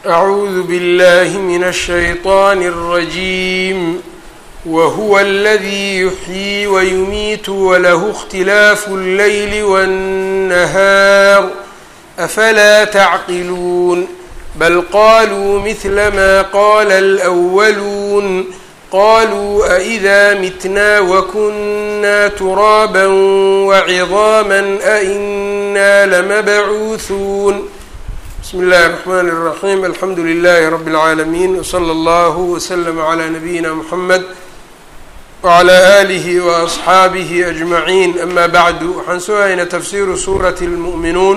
أعوذ بالله من الشيطان الرجيم وهو الذي يحيي ويميت وله اختلاف الليل والنهار أفلا تعقلون بل قالوا مثل ما قال الأولون قالوا أإذا متنا وكنا ترابا وعظاما أإنا لمبعوثون بسم الله الرحمن الرحيم الحمد لله رب العالمين وصلى الله وسلم على نبينا محمد وعلى آله وأصxaabihi أجمعين أما بعد waxaan soo haynaa tafsiru suuraة الmuؤminuun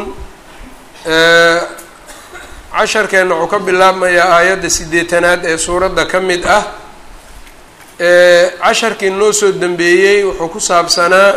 casharkeena wuxuu ka bilaabmayaa aayadda sideetanaad ee suuradda ka mid ah casharkii noo soo dembeeyey wuxuu ku saabsanaa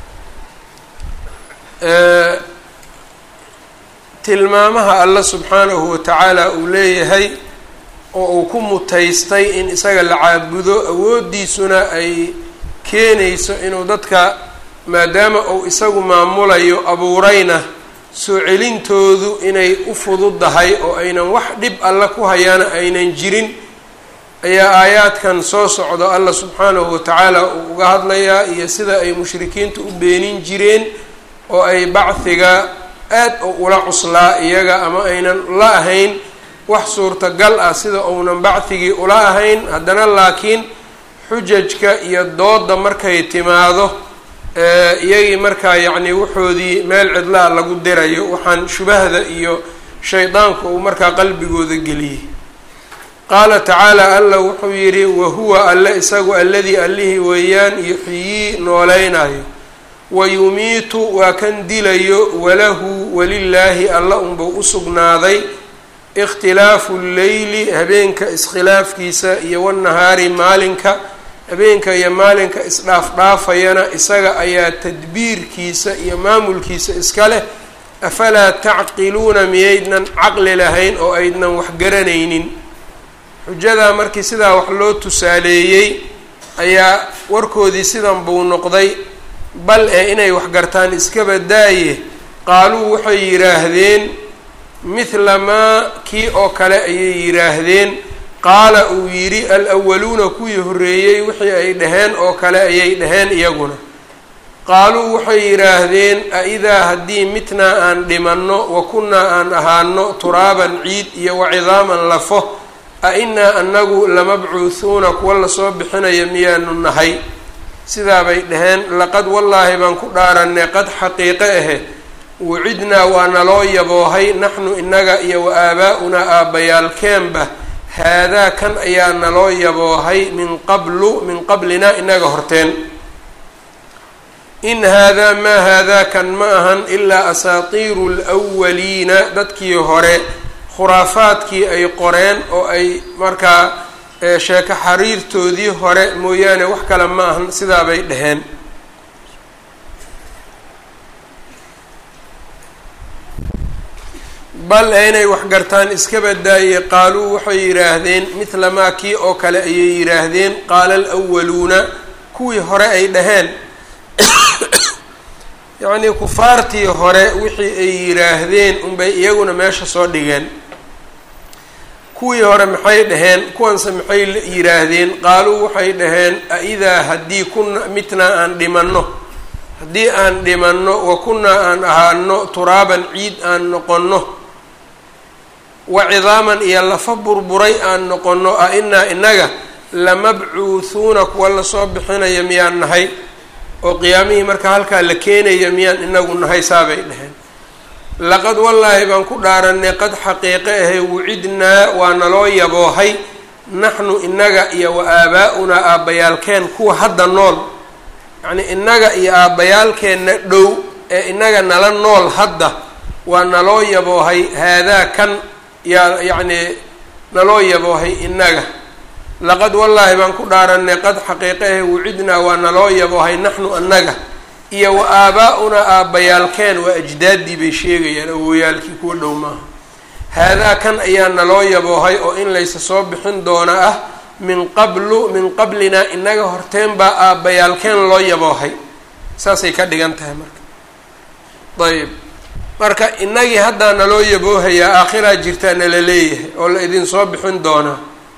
tilmaamaha alla subxaanahu watacaala uu leeyahay oo uu ku mutaystay in isaga la caabudo awooddiisuna ay keenayso inuu dadka maadaama uu isagu maamulayo abuurayna soo celintoodu inay u fududdahay oo aynan wax dhib alla ku hayaana aynan jirin ayaa aayaadkan soo socdo alla subxaanahu watacaala uu uga hadlayaa iyo sida ay mushrikiintu u beenin jireen oo ay bacdiga aad oo ula cuslaa iyaga ama aynan la ahayn wax suurtagal ah sida uunan bacdigii ula ahayn haddana laakiin xujajka iyo dooda markay timaado iyagii markaa yacni wuxoodii meel cidlaa lagu dirayo waxaan shubahda iyo shaydaanku uu markaa qalbigooda geliyey qaala tacaala alla wuxuu yidhi wahuwa alle isagu alladii allihii weeyaan yuxyii noolaynayo wayumiitu waa kan dilayo walahu walilaahi alla unbuu u sugnaaday ikhtilaafu lleyli habeenka iskhilaafkiisa iyo wanahaari maalinka habeenka iyo maalinka isdhaafdhaafayana isaga ayaa tadbiirkiisa iyo maamulkiisa iska leh afalaa tacqiluuna miyaydnan caqli lahayn oo aydnan wax garanaynin xujadaa markii sidaa wax loo tusaaleeyey ayaa warkoodii sidan buu noqday bal ee inay wax gartaan iskaba daaye qaaluu waxay yidhaahdeen mithla maa kii oo kale ayay yidhaahdeen qaala uu yidhi al-awaluuna kuwii horreeyey wixii ay dhaheen oo kale ayay dhaheen iyaguna qaaluu waxay yidhaahdeen a-idaa haddii mitnaa aan dhimanno wa kunnaa aan ahaano turaaban ciid iyo wacidaaman lafo a inaa anagu lamabcuuhuuna kuwa lasoo bixinaya miyaanu nahay sidaa bay dhaheen laqad wallaahi baan ku dhaaranay qad xaqiiqe ahe wacidnaa waa naloo yaboohay naxnu inaga iyo wa aabaa-unaa aabbayaalkeenba haadaa kan ayaa naloo yaboohay min qablu min qablinaa inaga horteen in haadaa maa haadaa kan ma ahan ilaa asaatiiru lwaliina dadkii hore khuraafaadkii ay qoreen oo ay markaa sheeko xariirtoodii hore mooyaane wax kale ma ahan sidaa bay dhaheen bal ee inay wax gartaan iska badaayey qaaluu waxay yidhaahdeen mithla maa kii oo kale ayay yidhaahdeen qaala alwaluuna kuwii hore ay dhaheen yacnii kufaartii hore wixii ay yidhaahdeen unbay iyaguna meesha soo dhigeen kuwii hore maxay dhaheen kuwanse maxay yidhaahdeen qaaluu waxay dhaheen a-idaa haddii kuna mitnaa aan dhimanno haddii aan dhimanno wa kunnaa aan ahaano turaaban ciid aan noqonno wa cidaaman iyo lafa burburay aan noqonno a inaa inaga lamabcuuhuuna kuwa lasoo bixinaya miyaan nahay oo qiyaamihii marka halkaa la keenaya miyaan inagu nahay saabay dhaheen laqad wallaahi baan ku dhaaranay qad xaqiiqe ahe wucidnaa waa naloo yaboohay naxnu inaga iyo wa aabaa-unaa aabbayaalkeen kuwa hadda nool yacnii inaga iyo aabbayaalkeenna dhow ee inaga nala nool hadda waa naloo yaboohay haadaa kan yaa yacnii naloo yaboohay inaga laqad wallaahi baan ku dhaaranay qad xaqiiqe ahe wucidnaa waa naloo yaboohay naxnu anaga iyo wa aabaa-unaa aabbayaalkeen waa ajdaaddii bay sheegayaan awooyaalkii kuwa dhow maaha haadaa kan ayaa naloo yaboohay oo in laysa soo bixin doona ah min qablu min qablinaa inaga horteen baa aabbayaalkeen loo yaboohay saasay ka dhigan tahay marka ayb marka innagii haddaa naloo yaboohayaa aakhiraa jirtaa nala leeyahay oo la idin soo bixin doonaa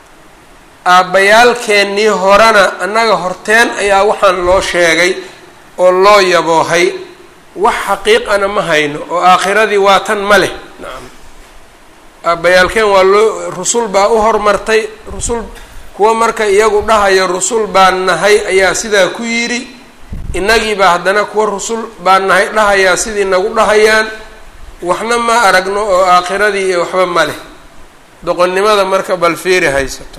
aabbayaalkeennii horena annaga horteen ayaa waxaan loo sheegay oo loo yaboohay wax xaqiiqana ma hayno oo aakhiradii waa tan ma leh nacam aabbayaalkeen waa loo rusul baa u hormartay rusul kuwa marka iyagu dhahayo rusul baan nahay ayaa sidaa ku yidhi innagiibaa haddana kuwa rusul baan nahay dhahayaa sidii nagu dhahayaan waxna ma aragno oo aakhiradii iyo waxba ma leh doqonnimada marka balfiiri haysato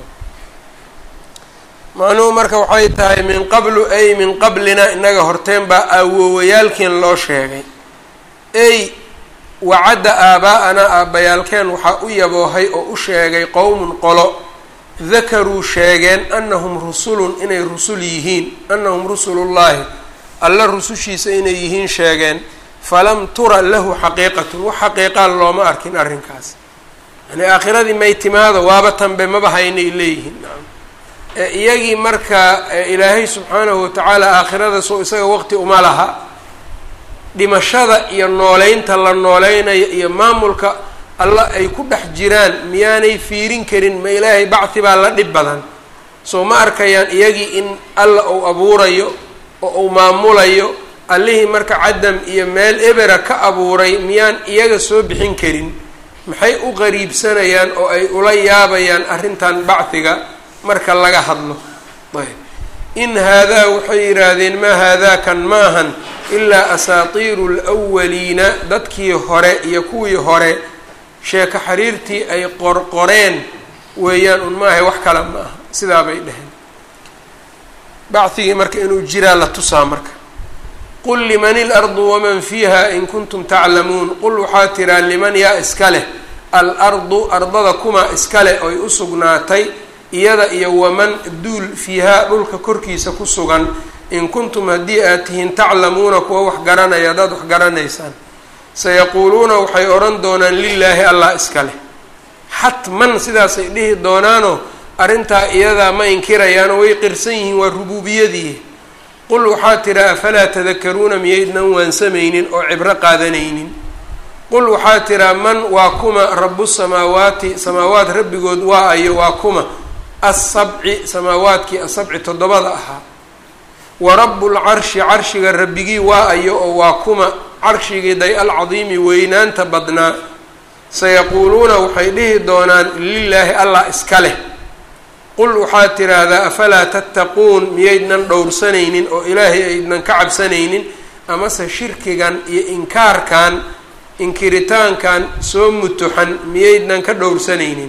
macnuhu marka waxay tahay min qablu ay min qablina innaga horteen baa awoowayaalkeen loo sheegay ey wacadda aabaa-ana aabbayaalkeen waxaa u yaboohay oo u sheegay qowmun qolo dakaruu sheegeen annahum rusulun inay rusul yihiin annahum rusulullaahi alla rusushiisa inay yihiin sheegeen falam tura lahu xaqiiqatun wax xaqiiqaan looma arkin arrinkaas yani aakhiradii may timaado waaba tanbe maba haynay leeyihiin iyagii marka ilaahay subxaanahu watacaala aakhirada soo isaga waqti uma laha dhimashada iyo nooleynta la nooleynayo iyo maamulka alla ay ku dhex jiraan miyaanay fiirin karin ma ilaahay bacdi baa la dhib badan soo ma arkayaan iyagii in alla uu abuurayo oo uu maamulayo allihii marka cadam iyo meel ebera ka abuuray miyaan iyaga soo bixin karin maxay u qariibsanayaan oo ay ula yaabayaan arrintan bacdiga marka laga hadlo ayb in haadaa waxay yidhaahdeen maa haadaakan maahan ilaa asaatiiru lwaliina dadkii hore iyo kuwii hore sheeko xiriirtii ay qorqoreen weeyaan un maahay wax kale ma aha sidaa bay dheheen bacdigii marka inuu jiraa la tusaa marka qul liman ilardu waman fiiha in kuntum taclamuun qul waxaa tiraa liman yaa iska leh al-ardu ardada kuma iska leh oy u sugnaatay iyada iyo waman duul fiihaa dhulka korkiisa ku sugan in kuntum haddii aad tihiin taclamuuna kuwa wax garanaya haddaad wax garanaysaan sayaquuluuna waxay odhan doonaan lilaahi allah iska leh xatman sidaasay dhihi doonaanoo arrintaa iyadaa ma inkirayaanoo way qirsan yihiin waa rubuubiyadii qul waxaa tidha afalaa tadakaruuna miyaydnan waansamaynin oo cibro qaadanaynin qul waxaa tidhaa man waa kuma rabu samaawaati samaawaat rabbigood waa ayo waa kuma assabci samaawaadkii asabci toddobada ahaa wa rabu lcarshi carshiga rabbigii waa ayo oo waa kuma carshigii day alcadiimi weynaanta badnaa sayaquuluuna waxay dhihi doonaan lilaahi allah iska leh qul waxaad tidhaahdaa afalaa tattaquun miyaydnan dhowrsanaynin oo ilaahay aydnan ka cabsanaynin amase shirkigan iyo inkaarkan inkiritaankan soo mutuxan miyaydnan ka dhowrsanaynin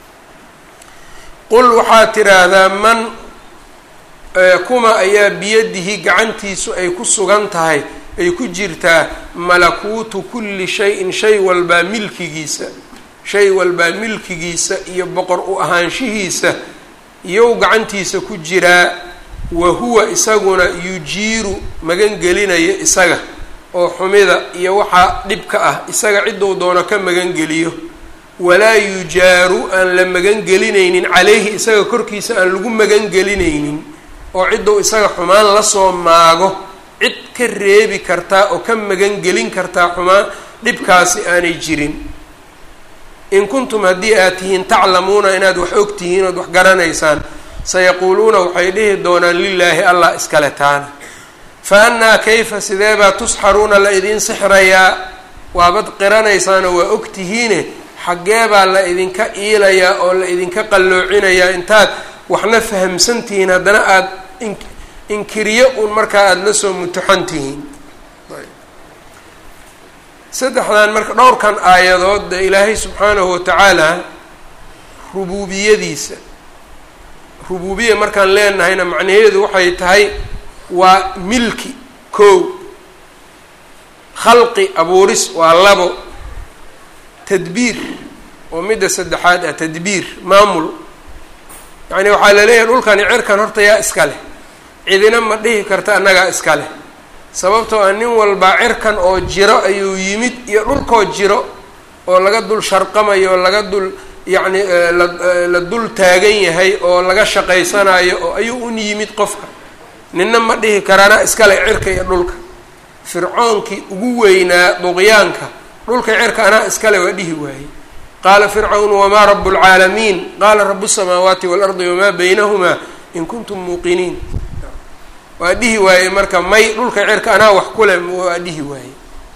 qul waxaad tidhaahdaa man kuma ayaa biyadihi gacantiisu ay ku sugan tahay ay ku jirtaa malakuutu kulli shay-in shay walbaa milkigiisa shay walbaa milkigiisa iyo boqor u ahaanshihiisa iyow gacantiisa ku jiraa wa huwa isaguna yujiiru magan gelinaya isaga oo xumida iyo waxaa dhibka ah isaga cidduu doono ka magangeliyo walaa yujaaru aan la magangelinaynin calayhi isaga korkiisa aan lagu magangelinaynin oo cidduu isaga xumaan lasoo maago cid ka reebi kartaa oo ka magangelin kartaa xumaan dhibkaasi aanay jirin in kuntum haddii aad tihiin taclamuuna inaad wax og tihiin ood wax garanaysaan sayaquuluuna waxay dhihi doonaan lilaahi allah iskale taana fa annaa kayfa sideebaa tusxaruuna la idiin sixrayaa waabad qiranaysaanoo waa og tihiine xaggeebaa la idinka iilayaa oo la idinka qalloocinayaa intaad waxna fahamsan tihiin haddana aada inkiriyo uun markaa aada la soo mutuxan tihiin saddexdan marka dhowrkan aayadood de ilaahay subxaanahu watacaala rubuubiyadiisa rubuubiya markaan leenahayna macnaheedu waxay tahay waa milki kow khalqi abuuris waa labo tadbiir oo midda saddexaad ah tadbiir maamul yacni waxaa la leeyahay dhulkani cirkan horta yaa iska leh cidina ma dhihi karta annagaa iska leh sababtoo ah nin walbaa cirkan oo jiro ayuu yimid iyo dhulkoo jiro oo laga dul sharqamayo oo laga dul yacni la dul taagan yahay oo laga shaqaysanayo oo ayuu un yimid qofka ninna ma dhihi karaana iskale cirka iyo dhulka fircoonkii ugu weynaa duqyaanka dhulka cirka anaa iskale waa dhihi waayey qaala fircawn wamaa rabu lcaalamiin qaala rabu samaawaati waalardi wamaa baynahumaa in kuntum muuqiniin waa dhihi waayey marka may dhulka cirka anaa wax kule waa dhihi waayey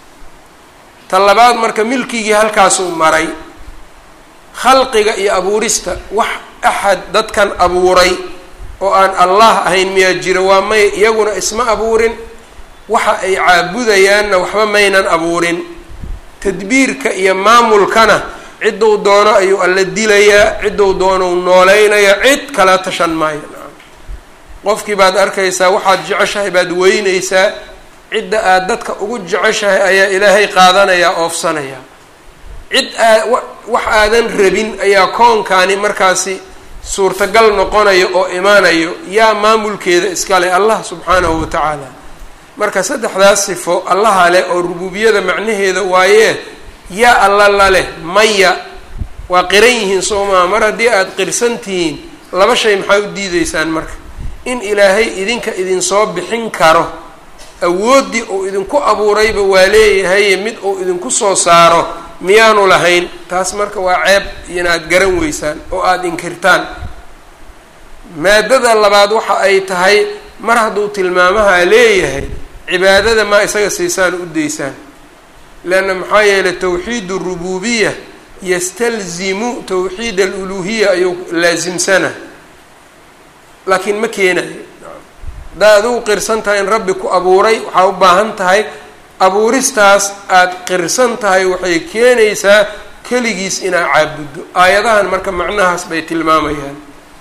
ta labaad marka milkigii halkaasuu maray khalqiga iyo abuurista wax axad dadkan abuuray oo aan allah ahayn miyaa jiro waa may iyaguna isma abuurin waxa ay caabudayaanna waxba maynan abuurin tadbiirka iyo maamulkana cidduu doono ayuu alla dilayaa cidduu doonou nooleynaya cid kala tashan maayo qofkii baad arkaysaa waxaad jeceshahay baad weynaysaa cidda aad dadka ugu jeceshahay ayaa ilaahay qaadanayaa oofsanaya cid aa wax aadan rabin ayaa koonkaani markaasi suurtagal noqonayo oo imaanayo yaa maamulkeeda iskale allah subxaanahu wa tacaala marka saddexdaas sifo allaha leh oo rububiyada macnaheeda waayee yaa alla la leh maya waa qiran yihiin soo maa mar haddii aada qirsan tihiin laba shay maxaa u diideysaan marka in ilaahay idinka idinsoo bixin karo awooddii uu idinku abuurayba waa leeyahaye mid uu idinku soo saaro miyaanu lahayn taas marka waa ceeb inaad garan weysaan oo aada inkirtaan maadada labaad waxa ay tahay mar hadduu tilmaamaha leeyahay cibaadada maa isaga siisaan u daysaan leanna maxaa yeelay tawxiid arububiya yastalzimu tawxiid aluluhiya ayuu laasimsana laakiin ma keenayo haddaa adigu qirsan tahay in rabbi ku abuuray waxaa u baahan tahay abuuristaas aada qirsan tahay waxay keenaysaa keligiis inaa caabuddo aayadahan marka macnahaas bay tilmaamayaan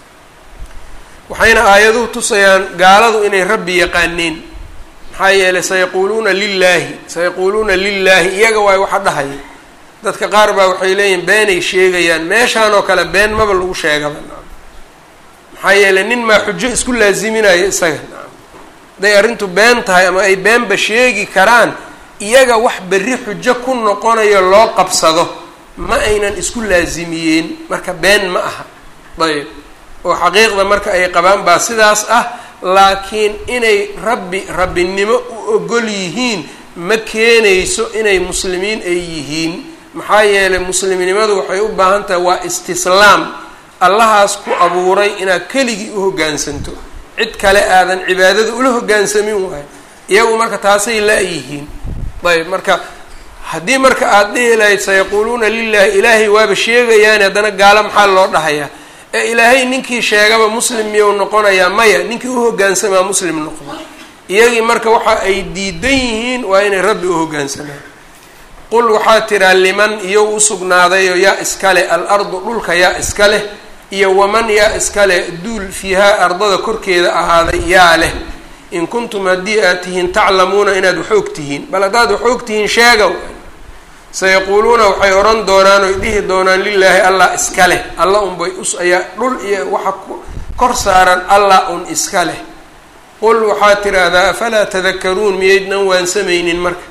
waxayna aayaduhu tusayaan gaaladu inay rabbi yaqaaneen maxaa yeelay sayaquuluuna lilaahi sayaquuluuna lilaahi iyaga waay waxa dhahaya dadka qaar baa waxay leeyihin beenay sheegayaan meeshaan oo kale been maba lagu sheegaba maxaa yeelay nin maa xujo isku laaziminayo isaga hadday arrintu been tahay ama ay beenba sheegi karaan iyaga wax berri xujo ku noqonayo loo qabsado ma aynan isku laasimiyeen marka been ma aha ayb oo xaqiiqda marka ay qabaan baa sidaas ah laakiin inay rabbi rabbinimo u ogol yihiin ma keenayso inay muslimiin ay yihiin maxaa yeelay muslimnimadu waxay u baahan tahay waa istislaam allahaas ku abuuray inaad keligii u hoggaansanto cid kale aadan cibaadada ula hoggaansamin waayo iyagu marka taasay la-yihiin ayb marka haddii marka aada dhihi lahayd sayaquuluuna lilaahi ilaahay waaba sheegayaani haddana gaalo maxaa loo dhahayaa ee ilaahay ninkii sheegaba muslim miyuu noqonayaa maya ninkii u hoggaansamaa muslim noqdo iyagii marka waxa ay diidan yihiin waa inay rabbi u hoggaansamaan qul waxaa tiraa liman iyo u sugnaadayo yaa iskale al-ardu dhulka yaa iska leh iyo waman yaa iskale duul fiihaa ardada korkeeda ahaaday yaa leh in kuntum haddii aad tihiin taclamuuna inaad wax og tihiin bal haddaad wax og tihiin sheega sayaquuluuna waxay odhan doonaan oy dhihi doonaan lilaahi allah iska leh alla unbay us ayaa dhul iyo waxa kor saaran allah un iska leh qul waxaad tiraahdaa afalaa tadakaruun miyaydnan waansamaynin marka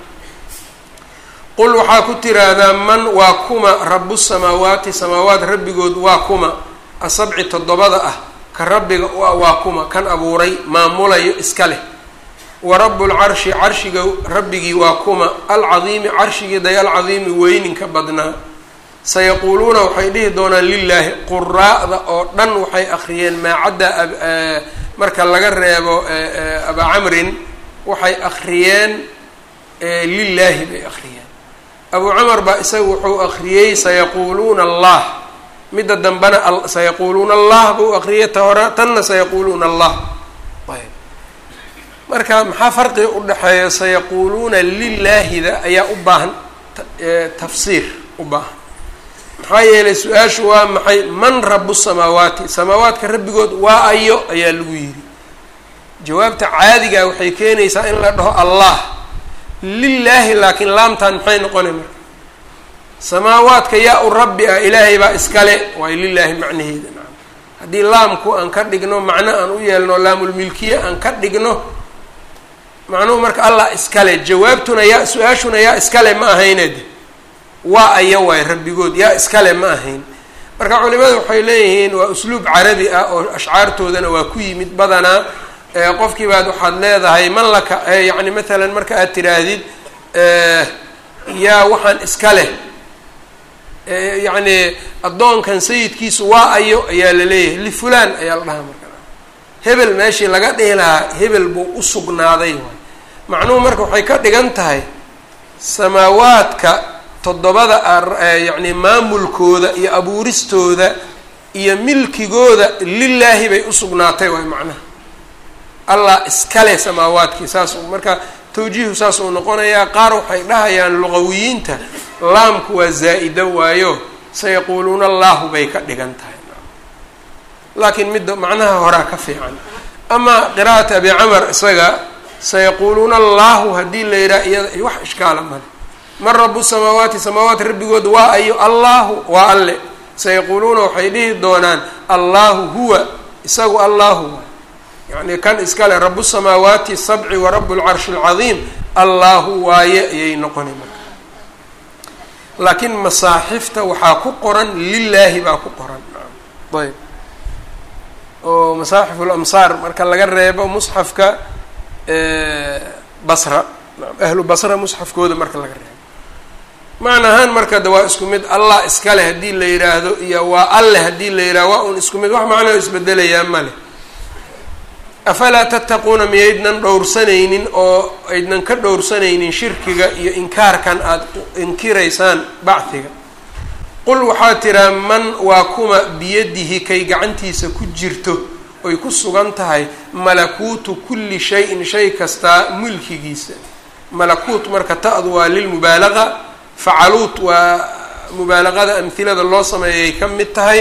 qul waxaa ku tiraahdaa man waa kuma rabu samaawaati samaawaat rabbigood waa kuma asabci toddobada ah ka rabbiga waa kuma kan abuuray maamulayo iska leh wa rabu lcarshi carshiga rabbigii waa kuma alcadiimi carshigii day alcadiimi weyninka badnaa sayaquuluuna waxay dhihi doonaan lilaahi quraa'da oo dhan waxay akhriyeen maacadda marka laga reebo abaa camrin waxay akhriyeen lilaahi bay akhriyeen abu camar baa isaga wuxuu akhriyey sayaquuluuna allah midda dambena sayaquuluuna allah buu akhriyay ta hore tanna sayaquuluuna allah ayb marka maxaa farqiga udhexeeya sayaquuluuna lilaahida ayaa u baahan tafsiir u baahan maxaa yeelay su-aashu waa maxay man rabu samaawaati samaawaadka rabbigood waa ayo ayaa lagu yidhi jawaabta caadigaa waxay keenaysaa in la dhaho allah lilaahi laakiin laamtan maxay noqonay marka samaawaadka yaa u rabbi ah ilaahay baa iskale waay lilaahi macnaheeda naam haddii laamku aan ka dhigno macno aan u yeelno laamulmilkiya aan ka dhigno macnuhu marka allah iskale jawaabtuna yaa su-aashuna yaa iskale ma ahayned waa aya waay rabbigood yaa iskale ma ahayn marka culimadu waxay leeyihiin waa usluub carabi ah oo ashcaartoodana waa ku yimid badanaa qofkii baad waxaad leedahay man laka yani maalan marka aad tiraahdid yaa waxaan iska leh yacni addoonkan sayidkiisu waa ayo ayaa la leeyahay lifulaan ayaa la dhahaa marka hebel meeshii laga dhihi lahaa hebel buu u sugnaaday waay macnuhu marka waxay ka dhigan tahay samaawaadka toddobada yacni maamulkooda iyo abuuristooda iyo milkigooda lilaahi bay usugnaatay waay macnaha allah iskale samaawaadkii saas marka tawjiihu saas uu noqonayaa qaar waxay dhahayaan luqawiyiinta laamku waa zaa-ida waayo sayaquuluuna allahu bay ka dhigan tahay laakiin midda macnaha horaa ka fiican amaa qiraa'at abi camar isaga sayaquuluuna allahu haddii la yidhaha iyada wax ishkaala male man rabu samaawaati samaawaat rabbigood waa ayo allahu waa alle sayaquuluuna waxay dhihi doonaan allahu huwa isagu allahu waa yacni kan iskale rabu samaawaati sabci wa rabu lcarshi alcadiim allahu waaye ayay noqonay marka laakiin masaaxifta waxaa ku qoran lilaahi baa ku qoran ayb oo masaaxif lamsaar marka laga reebo musxafka basra ahlu basra musxafkooda marka laga reebo macna ahaan marka de waa isku mid allah iskale haddii la yidhaahdo iyo waa alle haddii la yidhahdo waa un isku mid wax macnao isbedelayaa male afalaa tattaquuna miyaydnan dhowrsanaynin oo aydnan ka dhowrsanaynin shirkiga iyo inkaarkan aada inkiraysaan bacdiga qul waxaa tiraa man waa kuma biyadihi kay gacantiisa ku jirto oy ku sugan tahay malakuutu kulli shay-in shay kastaa mulkigiisa malakuut marka ta-du waa lilmubaalaqa facaluut waa mubaalaqada amhilada loo sameeyay ka mid tahay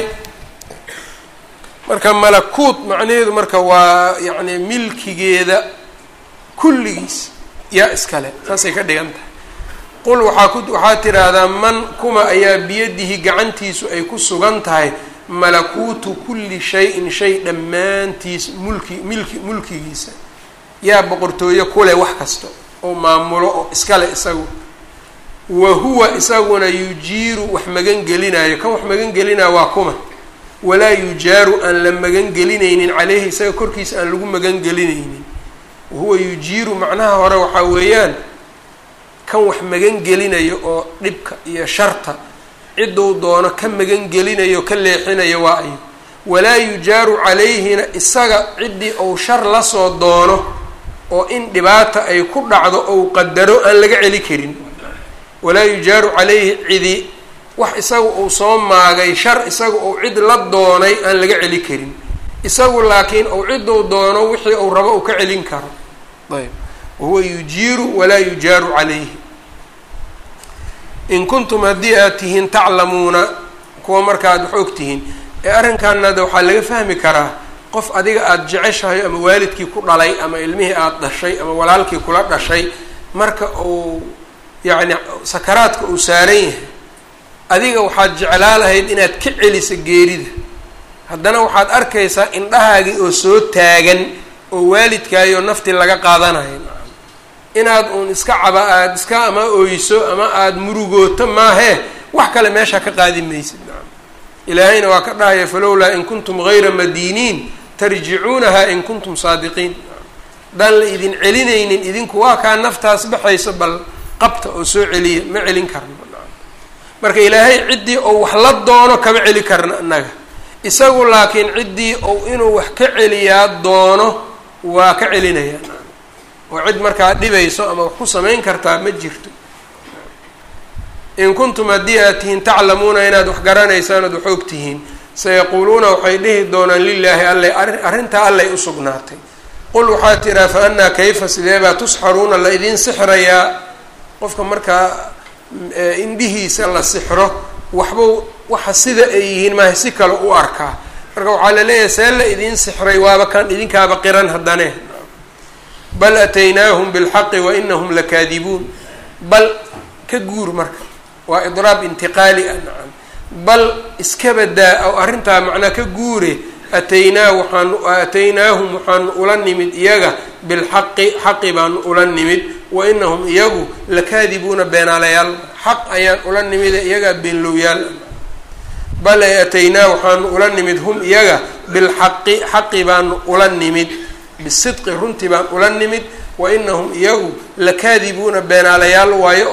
marka malakuut macnaheedu marka waa yacni milkigeeda kulligiis yaa iskale saasay ka dhigan tahay qul waxaa ku waxaa tiraahdaa man kuma ayaa biyadihi gacantiisu ay ku sugan tahay malakuutu kulli shay-in shay dhammaantiis mulki milki mulkigiisa yaa boqortooyo kuleh wax kasta oo maamulo oo iskale isagu wa huwa isaguna yujiiru wax magan gelinayo kan wax magan gelinaya waa kuma walaa yujaaru aan la magan gelinaynin caleyhi isaga korkiisa aan lagu magan gelinaynin wahuwa yujiiru macnaha hore waxaa weeyaan kan wax magan gelinayo oo dhibka iyo sharta cidduu doono ka magan gelinayo ka leexinayo waa ayo walaa yujaaru calayhina isaga ciddii ou shar lasoo doono oo in dhibaata ay ku dhacdo ou qadaro aan laga celi karin walaa yujaaru calayhi cidi wax isaga uu soo maagay shar isaga uu cid la doonay aan laga celi karin isagu laakiin ou cidduu doono wixii uu rabo uu ka celin karo ayb wahuwa yujiiru walaa yujaaru calayhi in kuntum haddii aad tihiin taclamuuna kuwa markaad wax og tihiin ee arrinkaanada waxaa laga fahmi karaa qof adiga aada jeceshahay ama waalidkii ku dhalay ama ilmihii aada dhashay ama walaalkii kula dhashay marka uu yacni sakaraadka uu saaran yahay adiga waxaad jeclaa lahayd inaad ka celiso geerida haddana waxaad arkaysaa indhahaagii oo soo taagan oo waalidkaayoo nafti laga qaadanayo inaad uun iska caba aada iska ama oyso ama aada murugooto maahee wax kale meesha ka qaadi maysid ilaahayna waa ka dhahaya falowlaa in kuntum gayra madiiniin tarjicuunaha in kuntum saadiqiin haddaan la idin celinaynin idinku waa kaa naftaas baxayso bal qabta oo soo celiya ma celin karno marka ilaahay ciddii ou wax la doono kama celi karna innaga isagu laakiin ciddii ou inuu wax ka celiyaa doono waa ka celinaya oo cid markaa dhibayso ama wax ku samayn kartaa ma jirto in kuntum haddii aad tihiin taclamuuna inaad wax garanaysaan oad wax og tihiin sayaquuluuna waxay dhihi doonaan lilaahi alle arrintaa allay u sugnaatay qul waxaa tiraa fa annaa kayfa sideebaa tusxaruuna la idiin sixrayaa qofka markaa indhihiisa la sixro waxbuu waxa sida ay yihiin maaha si kale u arkaa marka waxaa la leeyahay see la idiin sixray waaba kan idinkaaba qiran haddane bal ataynaahum bilxaqi wa inahum lakaadibuun bal ka guur marka waa idraab intiqaali ah nacam bal iska badaa oo arrintaa macnaa ka guure ataynaa waxaanu aataynaahum waxaanu ula nimid iyaga bilxaqi xaqi baanu ula nimid wa inahum iyagu lakaadibuuna beenaalayaal xaq ayaan ula nimide iyagaa beenlowyaal bal ay ataynaa waxaanu ula nimid hum iyaga bilxaqi xaqi baanu ula nimid bisidqi runtii baan ula nimid wa inahum iyagu lakaadibuuna beenaalayaal waayo oo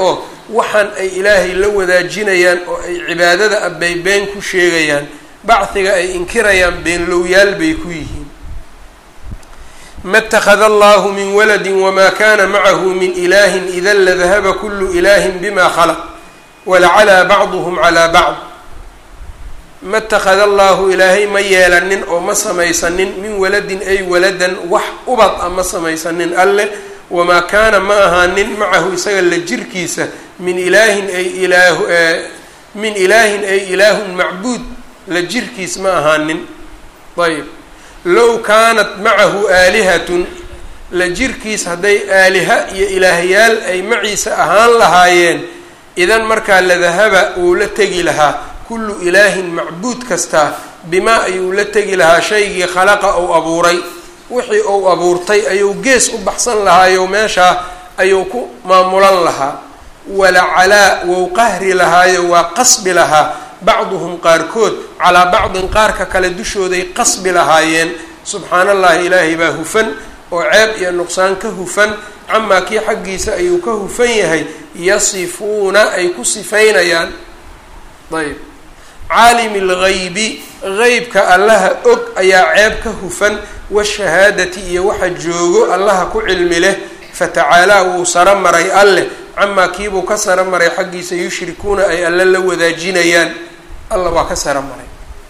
waxaan ay ilaahay la wadaajinayaan oo ay cibaadada abbay been ku sheegayaan bachiga ay inkirayaan beenlowyaal bay ku yihiin ma اtakhada allahu min waladi wma kana macahu min ilahi ida ladahaba kulu ilahi bima khalaq walacalaa bacduhm calaa bacd ma اtakhada allahu ilaahay ma yeelanin oo ma samaysanin min waladin ay waladan wax ubad a ma samaysanin alleh wamaa kaana ma ahaanin macahu isaga la jirkiisa min ilaahin ay ilaah min ilaahin ay ilaahun macbuud la jirkiis ma ahaanin ayb low kaanat macahu aalihatun la jirkiis hadday aaliha iyo ilaahyaal ay maciisa ahaan lahaayeen idan markaa ladahaba uu la tegi lahaa kullu ilaahin macbuud kastaa bimaa ayuu la tegi lahaa shaygii khalaqa ou abuuray wixii uu abuurtay ayuu gees u baxsan lahaayo meeshaa ayuu ku maamulan lahaa walacalaa wou qahri lahaayo waa qasbi lahaa bacduhum qaarkood calaa bacdin qaarka kale dushooday qasbi lahaayeen subxaana allahi ilaahay baa hufan oo ceeb iyo nuqsaan ka hufan camaa kii xaggiisa ayuu ka hufan yahay yasifuuna ay ku sifaynayaan ayb caalimi lgaybi qeybka allaha og ayaa ceeb ka hufan washahaadati iyo waxa joogo allaha ku cilmi leh fatacaalaa wuu saro maray alleh camaa kiibuu ka saro maray xaggiisa yushrikuuna ay alle la wadaajinayaan alla waa ka saro maray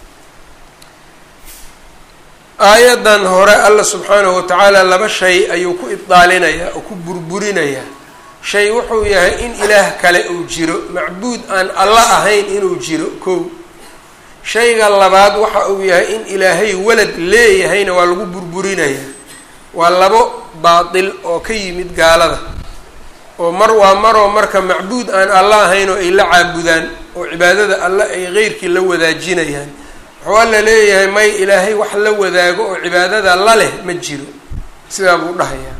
aayadan hore alla subxaanahu watacaala laba shay ayuu ku ibdaalinayaa oo ku burburinayaa shay wuxuu yahay in ilaah kale uu jiro macbuud aan alla ahayn inuu jiro kow shayga labaad waxa uu yahay in ilaahay walad leeyahayna waa lagu burburinayaa waa labo baatil oo ka yimid gaalada oo mar waa maroo marka macbuud aan alla ahayn oo ay la caabudaan oo cibaadada alle ay qeyrkii la wadaajinayaan wuxuu alla leeyahay may ilaahay wax la wadaago oo cibaadada la leh ma jiro sidaa buu dhahayaa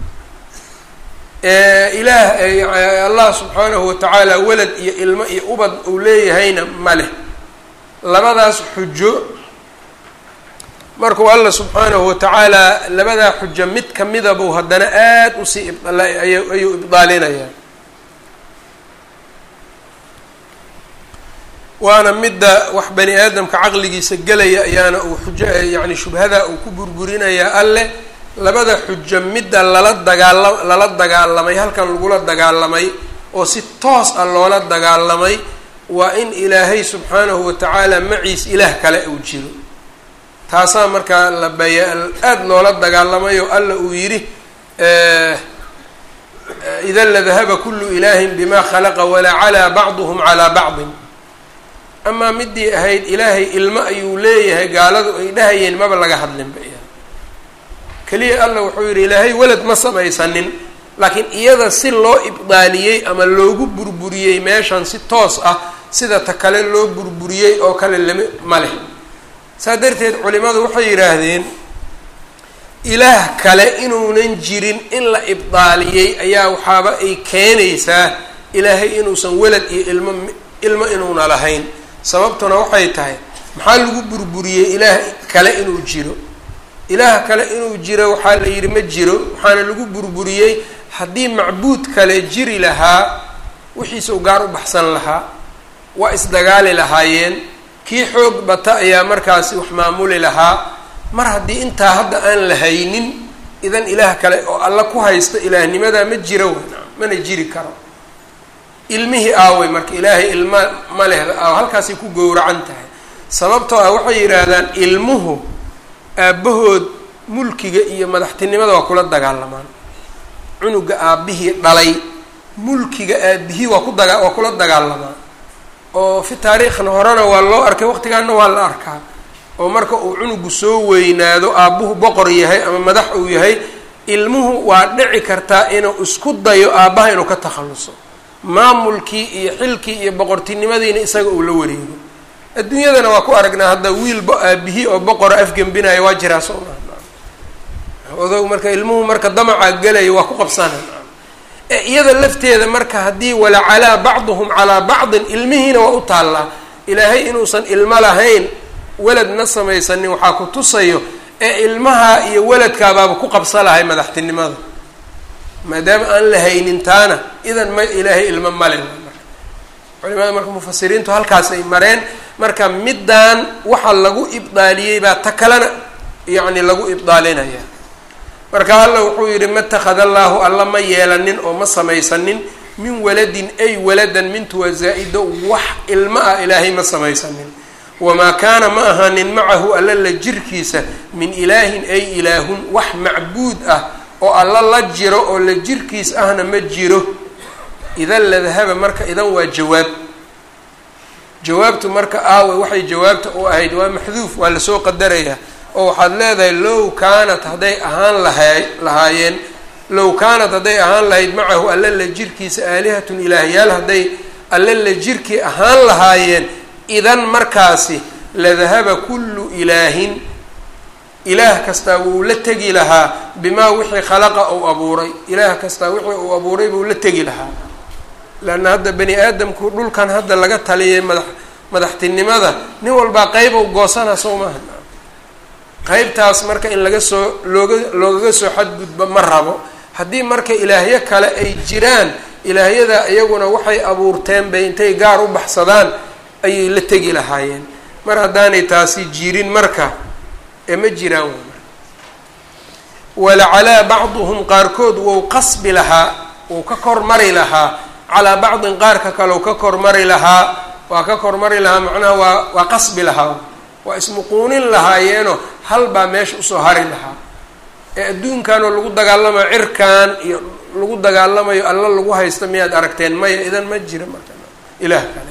ilaah allah subxaanahu watacaala walad iyo ilmo iyo ubad uu leeyahayna ma leh labadaas xujo markuu alla subxaanahu watacaala labadaa xujo mid kamida buu haddana aada usii ayuu ibdaalinayaa waana midda wax bani aadamka caqligiisa gelaya ayaana uu xujo yacni shubhada uu ku burburinayaa alleh labada xujo midda lala dagaala lala dagaalamay halkan lagula dagaalamay oo si toos ah loola dagaalamay waa in ilaahay subxaanahu watacaala maciis ilaah kale uu jiro taasaa markaa la baya aada loola dagaalamayo alla uu yidhi ida ladahaba kulu ilaahin bima khalaqa walaa calaa bacduhum calaa bacdin amaa midii ahayd ilaahay ilmo ayuu leeyahay gaaladu ay dhahayeen maba laga hadlinba keliya alla wuxuu yidhi ilaahay welad ma samaysanin laakiin iyada si loo ibdaaliyey ama loogu burburiyey meeshan si toos ah sida ta kale loo burburiyey oo kale lama ma leh saa darteed culimadu waxay yidhaahdeen ilaah kale inuunan jirin in la ibdaaliyey ayaa waxaaba ay keenaysaa ilaahay inuusan welad iyo ilmo ilmo inuuna lahayn sababtuna waxay tahay maxaa lagu burburiyey ilaah kale inuu jiro ilaah kale inuu jiro waxaa la yidhi ma jiro waxaana lagu burburiyey haddii macbuud kale jiri lahaa wixiisau gaar u baxsan lahaa waa isdagaali lahaayeen kii xoog bata ayaa markaasi wax maamuli lahaa mar haddii intaa hadda aan la haynin idan ilaah kale oo alla ku haysta ilaahnimadaa ma jiro wana mana jiri karo ilmihii aaway marka ilaahay ilma ma lehda aaw halkaasay ku gowracan tahay sababtoo ah waxay yidhaahdaan ilmuhu aabbahood mulkiga iyo madaxtinimada waa kula dagaalamaan cunuga aabbihii dhalay mulkiga aabihii waa ku daga waa kula dagaalamaan oo fi taariikhna horena waa loo arkay waqtigaana waa la arkaa oo marka uu cunugu soo weynaado aabbuhu boqor yahay ama madax uu yahay ilmuhu waa dhici kartaa inuu isku dayo aabbaha inuu ka takhalluso maamulkii iyo xilkii iyo boqortinimadiina isaga uu la wareego adduunyadana waa ku aragnaa hadda wiilba aabihii oo boqora afgembinaya waa jiraa soo maa odow marka ilmuhu marka damacaa gelaya waa ku qabsana ee iyada lafteeda marka haddii walacalaa bacduhum calaa bacdin ilmihiina waa u taallaa ilaahay inuusan ilmo lahayn weladna samaysanin waxaa ku tusayo ee ilmaha iyo weladkaabaaba ku qabsa lahay madaxtinimada maadaama aan la haynin taana idan ma ilaahay ilmo male culimada marka mufasiriintu halkaas ay mareen marka middaan waxa lagu ibdaaliyey baa ta kalena yacni lagu ibdaalinaya marka alla wuxuu yidhi ma takhada allaahu alla ma yeelanin oo ma samaysanin min waladin ay waladan mintu waa zaa-ido wax ilmo ah ilaahay ma samaysanin wamaa kaana ma ahaanin macahu alla la jirkiisa min ilaahin ay ilaahun wax macbuud ah oo alla la jiro oo la jirkiis ahna ma jiro idan la dahaba marka idan waa jawaab jawaabtu marka aawe waxay jawaabta u ahayd waa maxduuf waa lasoo qadarayaa oo waxaad leedahay low kaanat hadday ahaan lahaa lahaayeen low kaanat hadday ahaan lahayd macahu alla la jirkiisa aalihatun ilaahyaal hadday alla la jirkii ahaan lahaayeen idan markaasi la dahaba kullu ilaahin ilaah kastaa wuu la tegi lahaa bimaa wixii khalaqa uu abuuray ilaah kastaa wixii uu abuuray buu la tegi lahaa leanna hadda bani aadamku dhulkan hadda laga taliyay madax madaxtinimada nin walbaa qeyb u goosana soo maaha qeybtaas marka in laga soo looga loogaga soo xadgudbo ma rabo haddii marka ilaahyo kale ay jiraan ilaahyada iyaguna waxay abuurteen bay intay gaar u baxsadaan ayay la tegi lahaayeen mar haddaanay taasi jirin marka ee ma jiraan walacalaa bacduhum qaarkood wou qasbi lahaa wou ka kormari lahaa calaa bacdin qaarka kaleu ka kormari lahaa waa ka kormari lahaa macnaha waa waa qasbi lahaa waa ismuquunin lahaayeenoo hal baa meesha usoo hari lahaa ee adduunkanoo lagu dagaalamayo cirkan iyo lagu dagaalamayo alla lagu haysta miyaad aragteen maya idan ma jira marka ilaah kale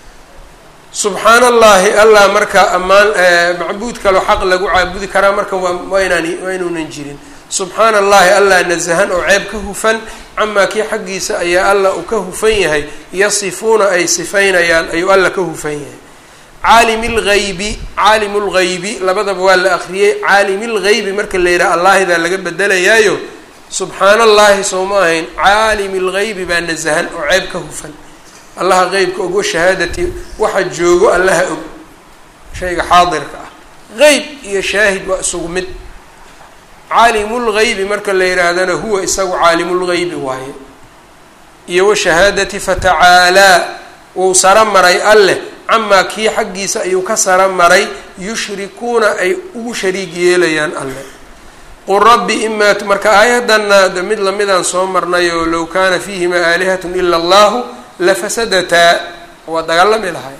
subxaan allahi allah marka ammaan macbuud kaloo xaq lagu caabudi karaa marka waa waa inaan waa inuunan jirin subxaana allahi allah nasahan oo ceeb ka hufan camaa kii xaggiisa ayaa alla uu ka hufan yahay yasifuuna ay sifaynayaan ayuu alla ka hufan yahay caalim lgaybi caalim lgaybi labadaba waa la akriyey caalim lgaybi marka la yidhaha allahidaa laga bedelayaayo subxaana allahi soo ma ahayn caalim lgaybi baa nasahan oo ceeb ka hufan allaha qeybka ogo shahaadati waxa joogo allaha og shayga xaadirka ah qeyb iyo shaahid waa isugu mid caalimulgaybi marka la yidhaahdana huwa isagu caalimulgaybi waaye iyo washahaadati fatacaalaa wuu saro maray alleh camaa kii xaggiisa ayuu ka saro maray yushrikuuna ay ugu shariig yeelayaan alleh qul rabbi imaa marka aayaddanna de mid lamidaan soo marnay oo low kaana fiihima aalihatun ila allahu lafasadataa waa dagaalami lahay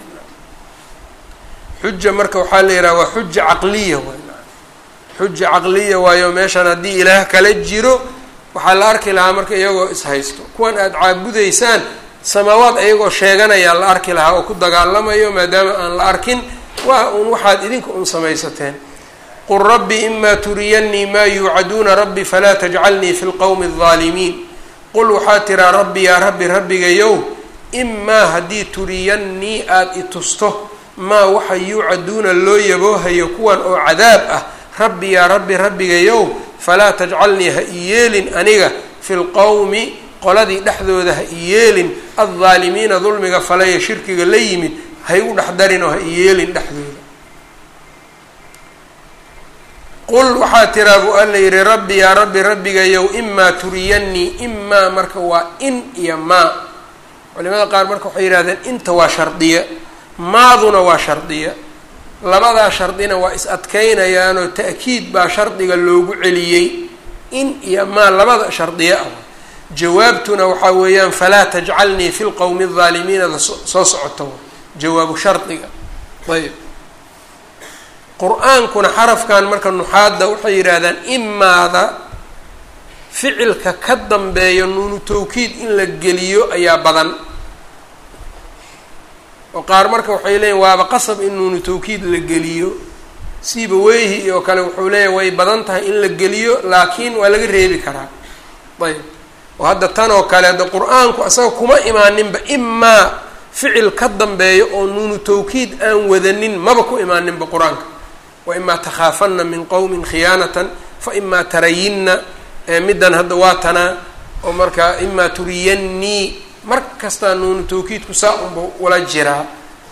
xuja marka waxaa la yidhaha waa xuja caqliya waay xuja caqliya waayo meeshan haddii ilaah kala jiro waxaa la arki lahaa marka iyagoo ishaysto kuwan aada caabudaysaan samaawaad iyagoo sheeganayaa la arki lahaa oo ku dagaalamayo maadaama aan la arkin waa un waxaad idinka un samaysateen qul rabbi imaa turiyanii maa yuucaduuna rabbi falaa tajcalnii fi lqowmi aldaalimiin qul waxaa tiraa rabbi yaa rabbi rabbigayow imaa haddii turiyannii aada i tusto maa waxa yuucaduuna loo yaboohayo kuwan oo cadaab ah rabbi yaa rabbi rabbigayow falaa tajcalnii ha i yeelin aniga fi lqowmi qoladii dhexdooda ha i yeelin addaalimiina dulmiga falaya shirkiga la yimid ha igu dhexdarin oo ha i yeelin dhexdooda qul waxaa tiraa buu alla yidhi rabbi yaa rabbi rabbigayow imaa turiyannii imaa marka waa in iyo maa culimada qaar marka waxay yidhahdeen inta waa shardiya maaduna waa shardiya labadaa shardina waa is adkaynayaanoo ta'kiid baa shardiga loogu celiyey in iyo maa labada shardiya ah jawaabtuna waxaa weeyaan falaa tajcalnii fi lqowmi aldaalimiinada soo socoto jawaabu shardiga ayb qur-aankuna xarafkan marka nuxaadda waxay yidhaahdaan imaada ficilka ka dambeeyo nuunu tawkiid in la geliyo ayaa badan oo qaar marka waxay leeyihin waaba qasab in nuunu tawkiid la geliyo siiba weyhi oo kale wuxuu leeyahy way badan tahay in la geliyo laakiin waa laga reebi karaa ayb oo hadda tan oo kale hadda qur-aanku isaga kuma imaaninba imaa ficil ka dambeeyo oo nuunu tawkiid aan wadanin maba ku imaaninba qur-aanka wa imaa takhaafanna min qowmin khiyaanatan fa imaa tarayinna middan hadda waa tanaa oo markaa imaa turiyannii mar kastaa nuunu tawkiidku saa unba wala jiraa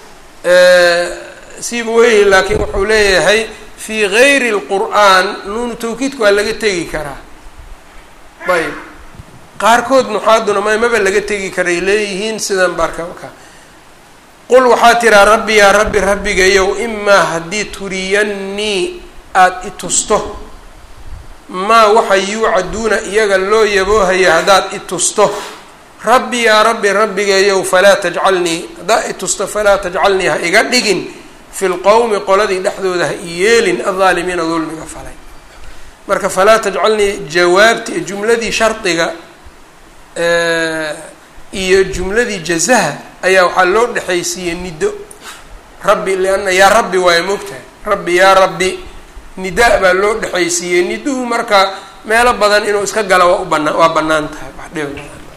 siiba weyhi laakiin wuxuu leeyahay fii gayri lqur'aan nuunu tawkiidku waa laga tegi karaa ayb qaarkood nuxaaduna ma maba laga tegi karay leeyihiin sidan barka ka qul waxaa tiraa rabbi yaa rabbi rabbigayow imaa haddii turiyannii aada i tusto maa waxa yuucaduuna iyaga loo yaboohaya haddaad i tusto rabbi yaa rabbi rabbigayow falaa tajcalnii haddaa i tusto falaa tajcalnii ha iga dhigin fi lqowmi qoladii dhexdooda ha i yeelin aldaalimiina dulmiga falay marka falaa tajcalnii jawaabti jumladii shardiga iyo jumladii jazaha ayaa waxaa loo dhexaysiiyey nido rabbi lianna yaa rabbi waayo moogtahay rabbi yaa rabbi nida baa loo dhexaysiiyey niduhu marka meelo badan inuu iska gala waa u banaa waa banaan tahay wax dhib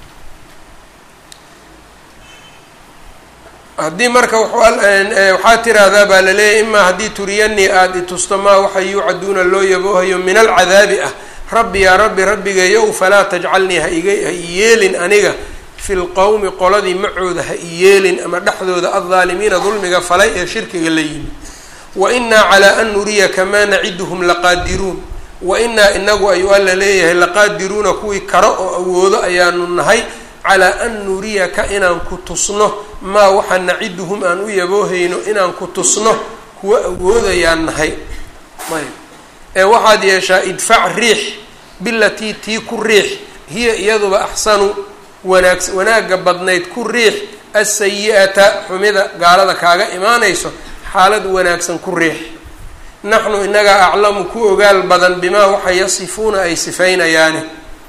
haddii marka waxaa tiraahdaa baa laleeyahy imaa haddii turiyanii aada i tusto maa waxa yuucaduuna loo yaboohayo min alcadaabi ah rabbi yaa rabbi rabbigayow falaa tajcalnii ha iga ha i yeelin aniga fi lqowmi qoladii macooda ha i yeelin ama dhexdooda aldaalimiina dulmiga falay ee shirkiga la yimi wa inaa calaa an nuriyaka maa naciduhum laqaadiruun wa inaa inagu ayuu alla leeyahay laqaadiruuna kuwii karo oo awoodo ayaanu nahay calaa an nuriyaka inaan ku tusno maa waxa naciduhum aan u yaboohayno inaan ku tusno kuwa awoodayaan nahay ayb ee waxaad yeeshaa idfac riix bilatii tii ku riix hiya iyaduba axsanu wanaag wanaagga badnayd ku riix asayi-ata xumida gaalada kaaga imaanayso xaalad wanaagsan ku riix naxnu inagaa aclamu ku ogaal badan bimaa waxa yasifuuna ay sifaynayaani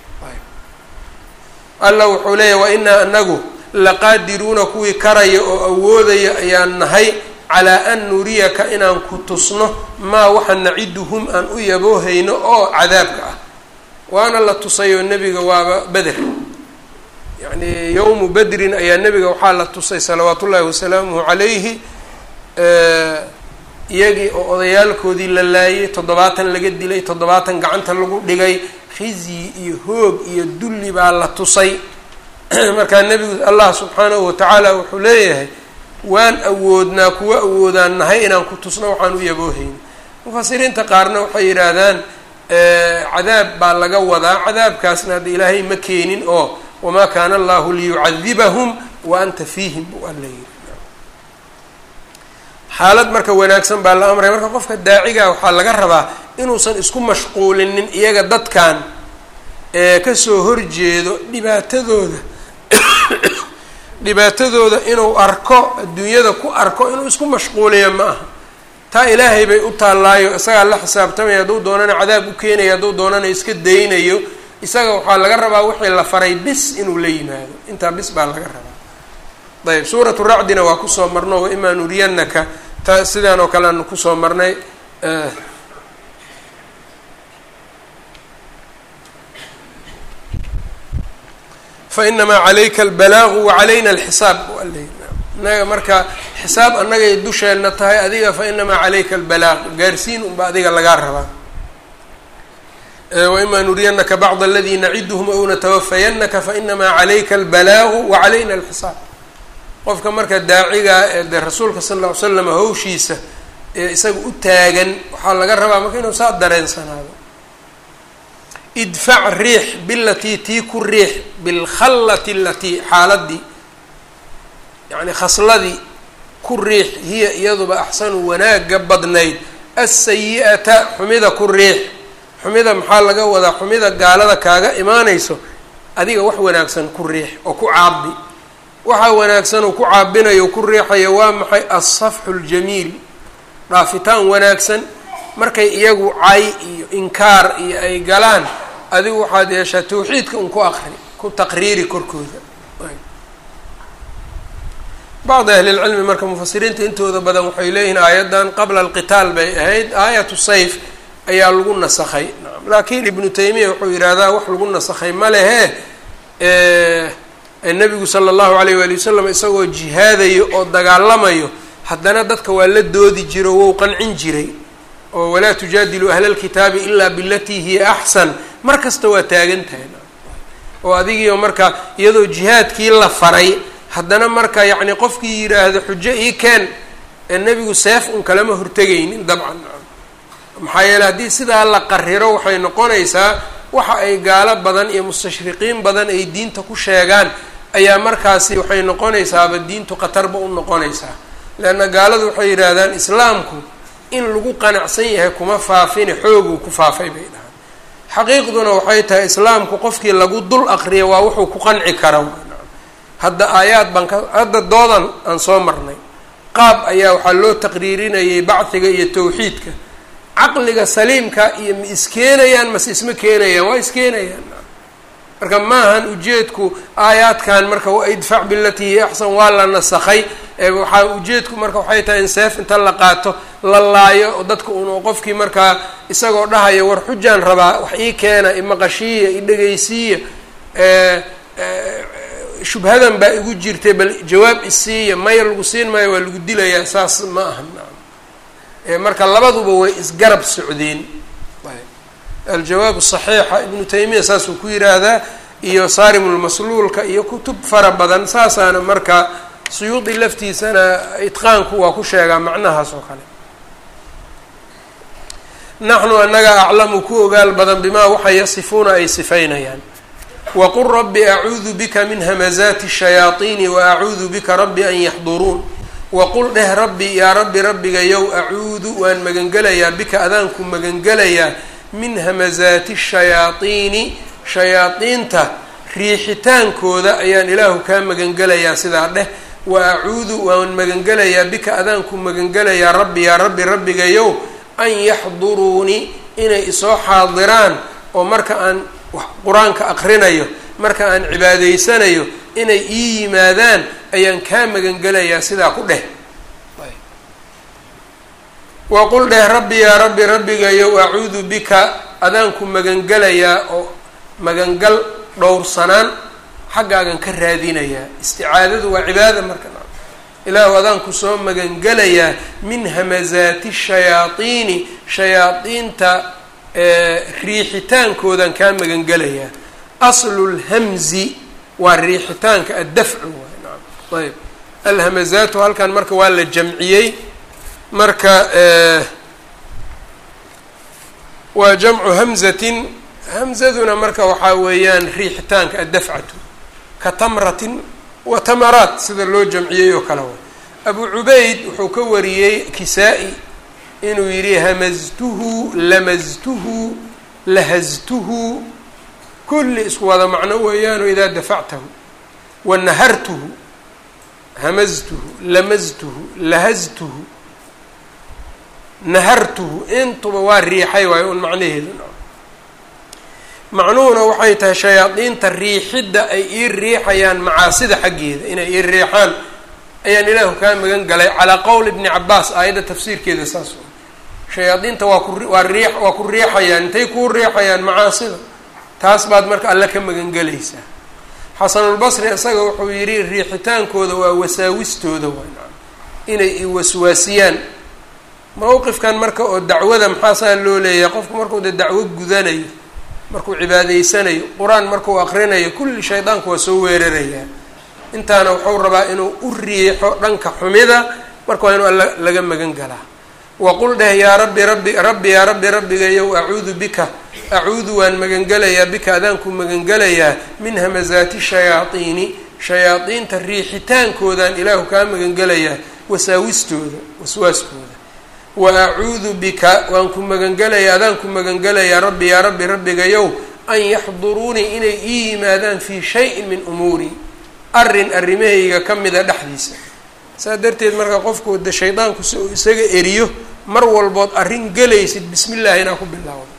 alla wuxuu leeyahy wa inaa anagu laqaadiruuna kuwii karaya oo awoodaya ayaan nahay calaa an nuriyaka inaan ku tusno maa waxa naciduhum aan u yaboohayno oo cadaabka ah waana la tusayoo nebiga waaba beder yacni yowmu bedrin ayaa nebiga waxaa la tusay salawaat ullaahi wasalaamuhu calayhi iyagii oo odayaalkoodii la laayay toddobaatan laga dilay toddobaatan gacanta lagu dhigay khizyi iyo hoog iyo dulli baa la tusay markaa nebigu allah subxaanahu watacaala wuxuu leeyahay waan awoodnaa kuwa awoodaan nahay inaan ku tusno waxaan u yaboohayn mufasiriinta qaarna waxay yidhaahdaan cadaab baa laga wadaa cadaabkaasna hadda ilaahay ma keenin oo wamaa kaana allahu liyucadibahum wa anta fiihim buu alla yiri xaalad marka wanaagsan baa la amray marka qofka daaciga waxaa laga rabaa inuusan isku mashquulinin iyaga dadkan ee kasoo horjeedo dhibaatadooda dhibaatadooda inuu arko adduunyada ku arko inuu isku mashquuliyo ma aha taa ilaahay bay u taallaayo isagaa la xisaabtamaya hadduu doonana cadaab u keenayo hadduu doonana iska daynayo isaga waxaa laga rabaa wixii la faray bis inuu la yimaado intaa bis baa laga rabaa ayb suuratu racdina waa kusoo marno waimaa nuriyanaka ta sidaan oo kale aanu kusoo marnay fainamaa calayka albalaaqu wacalayna alxisaab inaga marka xisaab annagay dusheenna tahay adiga fainamaa calayka albalaaq gaarsiin unba adiga lagaa rabaa waimaa nuriyanaka bacd aladi naciduhum aw natawafayanaka fainamaa calayka albalaaqu wacalayna alxisaab qofka marka daacigaa ee dee rasuulka sala alla ly slam hawshiisa ee isaga u taagan waxaa laga rabaa marka inuu saa dareensanaado idfac riix bilatii tii ku riix bilkhallati alatii xaaladii yacni khasladii ku riix hiya iyaduba axsanu wanaaga badnayd asayi-ata xumida ku riix xumida maxaa laga wadaa xumida gaalada kaaga imaanayso adiga wax wanaagsan ku riix oo ku caabi waxaa wanaagsan uu ku caabinayo ku riixayo waa maxay alsafxu ljamiil dhaafitaan wanaagsan markay iyagu cay iyo inkaar iyo ay galaan adigu waxaad yeeshaa tawxiidka un ku aqri ku taqriiri korkooda bacdi ahlilcilmi marka mufasiriinta intooda badan waxay leeyihiin aayaddan qabla alqitaal bay ahayd aayatu sayf ayaa lagu nasakhay laakiin ibnu taymiya wuxuu yidhaahdaa wax lagu nasakhay ma lehe nabigu sala allahu alayh waali wasalam isagoo jihaadayo oo dagaalamayo haddana dadka waa la doodi jiro wou qancin jiray oo walaa tujaadilu ahla lkitaabi ilaa bilatii hiya axsan mar kasta waa taagan tahay oo adigiio marka iyadoo jihaadkii la faray haddana marka yacni qofkii yidhaahdo xujo ii keen ee nebigu seef un kalama hortegaynin dabcan maxaa yeele haddii sidaa la qariro waxay noqonaysaa waxa ay gaalo badan iyo mustashriqiin badan ay diinta ku sheegaan ayaa markaasi waxay noqonaysaaba diintu khatarba u noqonaysaa leanna gaaladu waxay yidhaahdaan islaamku in lagu qanacsan yahay kuma faafine xooguu ku faafay bay dhahaan xaqiiqduna waxay tahay islaamku qofkii lagu dul aqriya waa wuxuu ku qanci kara hadda aayaad baan ka hadda doodan aan soo marnay qaab ayaa waxaa loo taqriirinayay bacdiga iyo tawxiidka caqliga saliimka iyo ma iskeenayaan mase isma keenayaan waa iskeenayaan marka maahan ujeedku aayaadkan marka idfac bilatii hiya axsan waa la nasakhay waxaa ujeedku marka waxay tahay in seef inta la qaato la laayo oo dadka un qofkii markaa isagoo dhahaya war xujaan rabaa wax ii keena imaqashiiya idhegaysiiya shubhadan baa igu jirtay bal jawaab isiiya maya lagu siin maayo waa lagu dilayaa saas ma aha marka labaduba way isgarab socdeen aljawaab saxiixa ibnu taymiya saasuu ku yiraahdaa iyo saarimulmasluulka iyo kutub fara badan saasaana marka suyuudi laftiisana itqaanku waa ku sheegaa macnahaas oo kale naxnu anaga aclamu ku ogaal badan bimaa waxa yasifuuna ay sifaynayaan waqul rabbi acuudu bika min hamazaati shayaaiini wa acuudu bika rabbi an yaxduruun waqul dheh rabbi yaa rabbi rabbigayow acuudu waan magangelayaa bika adaanku magangelayaa min hamazaati shayaaiini shayaadiinta riixitaankooda ayaan ilaahu kaa magangelayaa sidaa dheh wa acuudu waan magangelayaa bika adaanku magangelayaa rabbi yaa rabbi rabbigayow an yaxduruunii inay isoo xaadiraan oo marka aan qur-aanka aqrinayo marka aan cibaadaysanayo inay ii yimaadaan ayaan kaa magangelayaa sidaa ku dheh waqul dheh rabbi yaa rabbi rabbigayow acuudu bika adaanku magangelayaa oo magangal dhowrsanaan xaggaagan ka raadinayaa isticaadadu waa cibaada marka ilaahu adaanku soo magangelayaa min hamazaati shayaaiini shayaadiinta riixitaankoodan kaa magangelayaa aslu lhamzi waa riixitaanka addafcu waay naam ayb alhamazaatu halkan marka waa la jamciyey marka waa jamcu hamzatin hamzaduna marka waxaa weeyaan riixitaanka addafcatu ka tamratin wa tamaraat sida loo jamciyey oo kale way abu cubayd wuxuu ka wariyey kisaa-i inuu yidhi hamaztuhu lamaztuhu lahaztuhu kulli isku wada macno weeyaano idaa dafactahu wa nahartuhu hamaztuhu lamaztuhu lahaztuhu nahartuhu intuba waa riixay waayo un macnaheedu macnuhuna waxay tahay shayaadiinta riixidda ay ii riixayaan macaasida xaggeeda inay ii riixaan ayaan ilaahu kaa magan galay calaa qowl ibni cabaas aayadda tafsiirkeeda saas shayaadiinta waa ku waa rii waa ku riixayaan intay kuu riixayaan macaasida taas baad marka alle ka magangelaysaa xasanulbasri isaga wuxuu yidhi riixitaankooda waa wasaawistooda waa inay i waswaasiyaan mawqifkan marka oo dacwada maxaasaa loo leeyahay qofku markuu de dacwo gudanayo markuu cibaadaysanayo qur-aan markuu aqrinayo kulli shaydaanku waa soo weerarayaa intaana wuxuu rabaa inuu u riixo dhanka xumida marka waa inuu alla laga magan galaa waqul dheh yaa rabbi rabbi rabbi yaa rabbi rabbigayow acuudu bika acuudu waan magangelayaa bika adaanku magangelayaa min hamazaati shayaaiini shayaadiinta riixitaankoodan ilaahu kaa magangelayaa wasaawistooda waswaaskooda wa acuudu bika waan ku magangelayaa adaan ku magangelayaa rabbi yaa rabbi rabbigayow an yaxduruunii inay ii yimaadaan fii shayin min umuurii arrin arrimahayga ka mida dhexdiisa saa darteed marka qofku de shaydaanku si uu isaga eriyo mar walbood arrin gelaysid bismi llahi inaa ku bilaawdo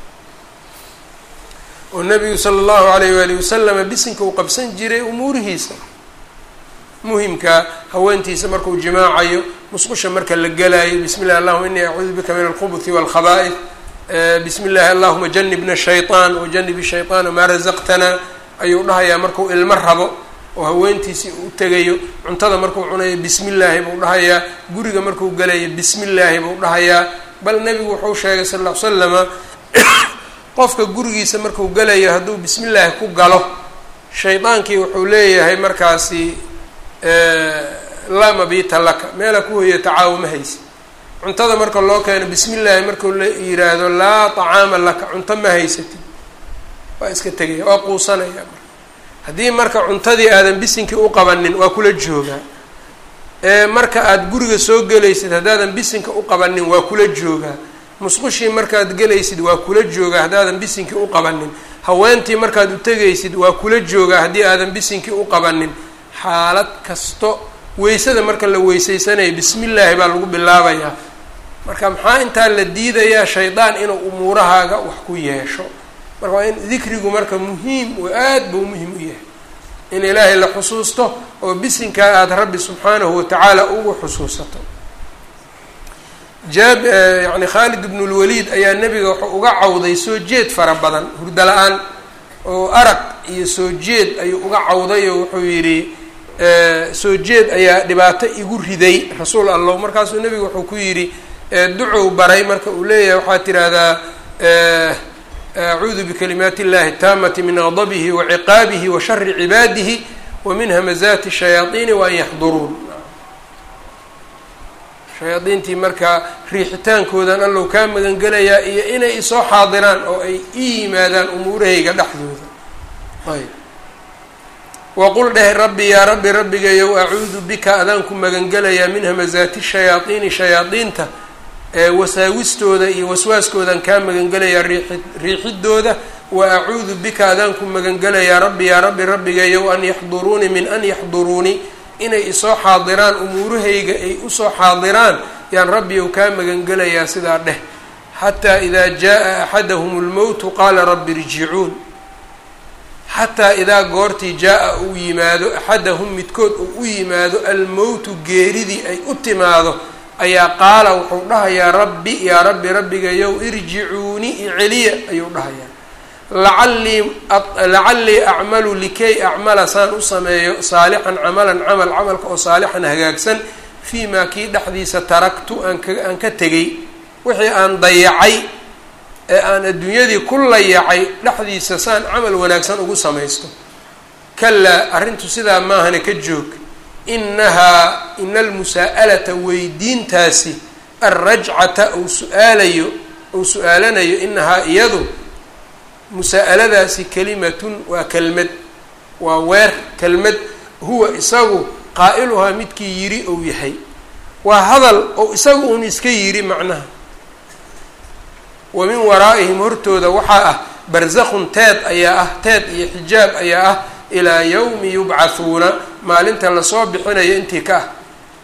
oo nabigu sala allahu alayh waali wasalama bisinka uu qabsan jiray umuurihiisa muhimka haweentiisa markuu jimaacayo musqusha marka la gelaayo bismi llahi allahuma inii acuudu bika min alkhubuthi walkhaba'id bismi llahi allahuma janibna shayطaan wajanib shayطaana maa razaqtana ayuu dhahayaa markuu ilmo rabo oo haweentiisii u tegayo cuntada markuu cunayo bismi llaahi buu dhahayaa guriga markuu gelayo bismi llaahi buu dhahayaa bal nebigu wuxuu sheegay sal ll ly slama qofka gurigiisa markuu gelayo hadduu bismi llaahi ku galo shaydaankii wuxuu leeyahay markaasi laa mabiita laka meela ku hoya tacaawo ma haysa cuntada marka loo keeno bismi llaahi markuu la yiraahdo laa tacaama laka cunto ma haysatid waa iska tegaya waa quusanaya marka haddii marka cuntadii aadan bisinkii u qabanin waa kula joogaa marka aada guriga soo gelaysid haddaadan bisinka u qabanin waa kula joogaa musqushii markaad gelaysid waa kula joogaa haddaadan bisinkii u qabanin haweentii markaad u tegaysid waa kula joogaa haddii aadan bisinkii u qabanin xaalad kasto weysada marka la weysaysanaya bismi illaahi baa lagu bilaabayaa marka maxaa intaa la diidayaa shaydaan inuu umuurahaaga wax ku yeesho marka waa in dikrigu marka muhiim oo aad buu muhim u yahay in ilaahay la xusuusto oo bisinkaa aada rabbi subxaanahu watacaala ugu xusuusato jaab yani khaalid ibnu lwaliid ayaa nebiga wuxuu uga cawday soo jeed fara badan hurdo la-aan oo arag iyo soo jeed ayuu uga cawday oo wuxuu yidhi soo jeed ayaa dhibaato igu riday rasuul allah markaasuu nebigu wuxuu ku yidhi ducow baray marka uu leeyahay waxaad tidhaahdaa acuudu bikalimaati illahi taamati min gadabihi wa ciqaabihi wa shari cibaadihi wa min hamazaati shayaaiini wa an yaxduruun shayaadiintii markaa riixitaankoodan allow kaa magangelayaa iyo inay isoo xaadiraan oo ay ii yimaadaan umuurahayga dhexdooda ayb waqul dheh rabbi yaa rabbi rabbigayow acuudu bika adaan ku magangelayaa min hamazaati shayaaiini shayaadiinta wasaawistooda iyo waswaaskoodan kaa magangelayaa riii riixidooda wa acuudu bika adaan ku magangelayaa rabbi yaa rabbi rabbigayow an yaxduruunii min an yaxduruunii inay isoo xaadiraan umuurahayga ay usoo xaadiraan yaan rabbiyow kaa magangelayaa sidaa dheh xataa idaa jaa axadahum lmowtu qaala rabbi irjicuun xataa idaa goortii jaa-a uu yimaado axadahum midkood uu u yimaado almowtu geeridii ay u timaado ayaa qaala wuxuu dhahayaa rabbi yaa rabbi rabbigayow irjicuuni iceliya ayuu dhahayaa lacallii lacallii acmalu likay acmala saan u sameeyo saalixan camalan camal camalka oo saalixan hagaagsan fii maa kii dhexdiisa taraktu aan ka aan ka tegay wixii aan dayacay ee aan adduunyadii ku layacay dhexdiisa saan camal wanaagsan ugu samaysto kalaa arrintu sidaa maahane ka joog inahaa ina almusaa'alata weydiintaasi alrajcata uu su-aalayo uu su-aalanayo inahaa iyadu musaa'aladaasi kelimatun waa kelmad waa weer kelmad huwa isagu qaa'iluhaa midkii yiri ou yahay waa hadal ou isagu uun iska yiri macnaha wa min waraa'ihim hortooda waxaa ah barzakhun teed ayaa ah teed iyo xijaab ayaa ah ilaa yawmi yubcathuuna maalinta lasoo bixinayo intii ka ah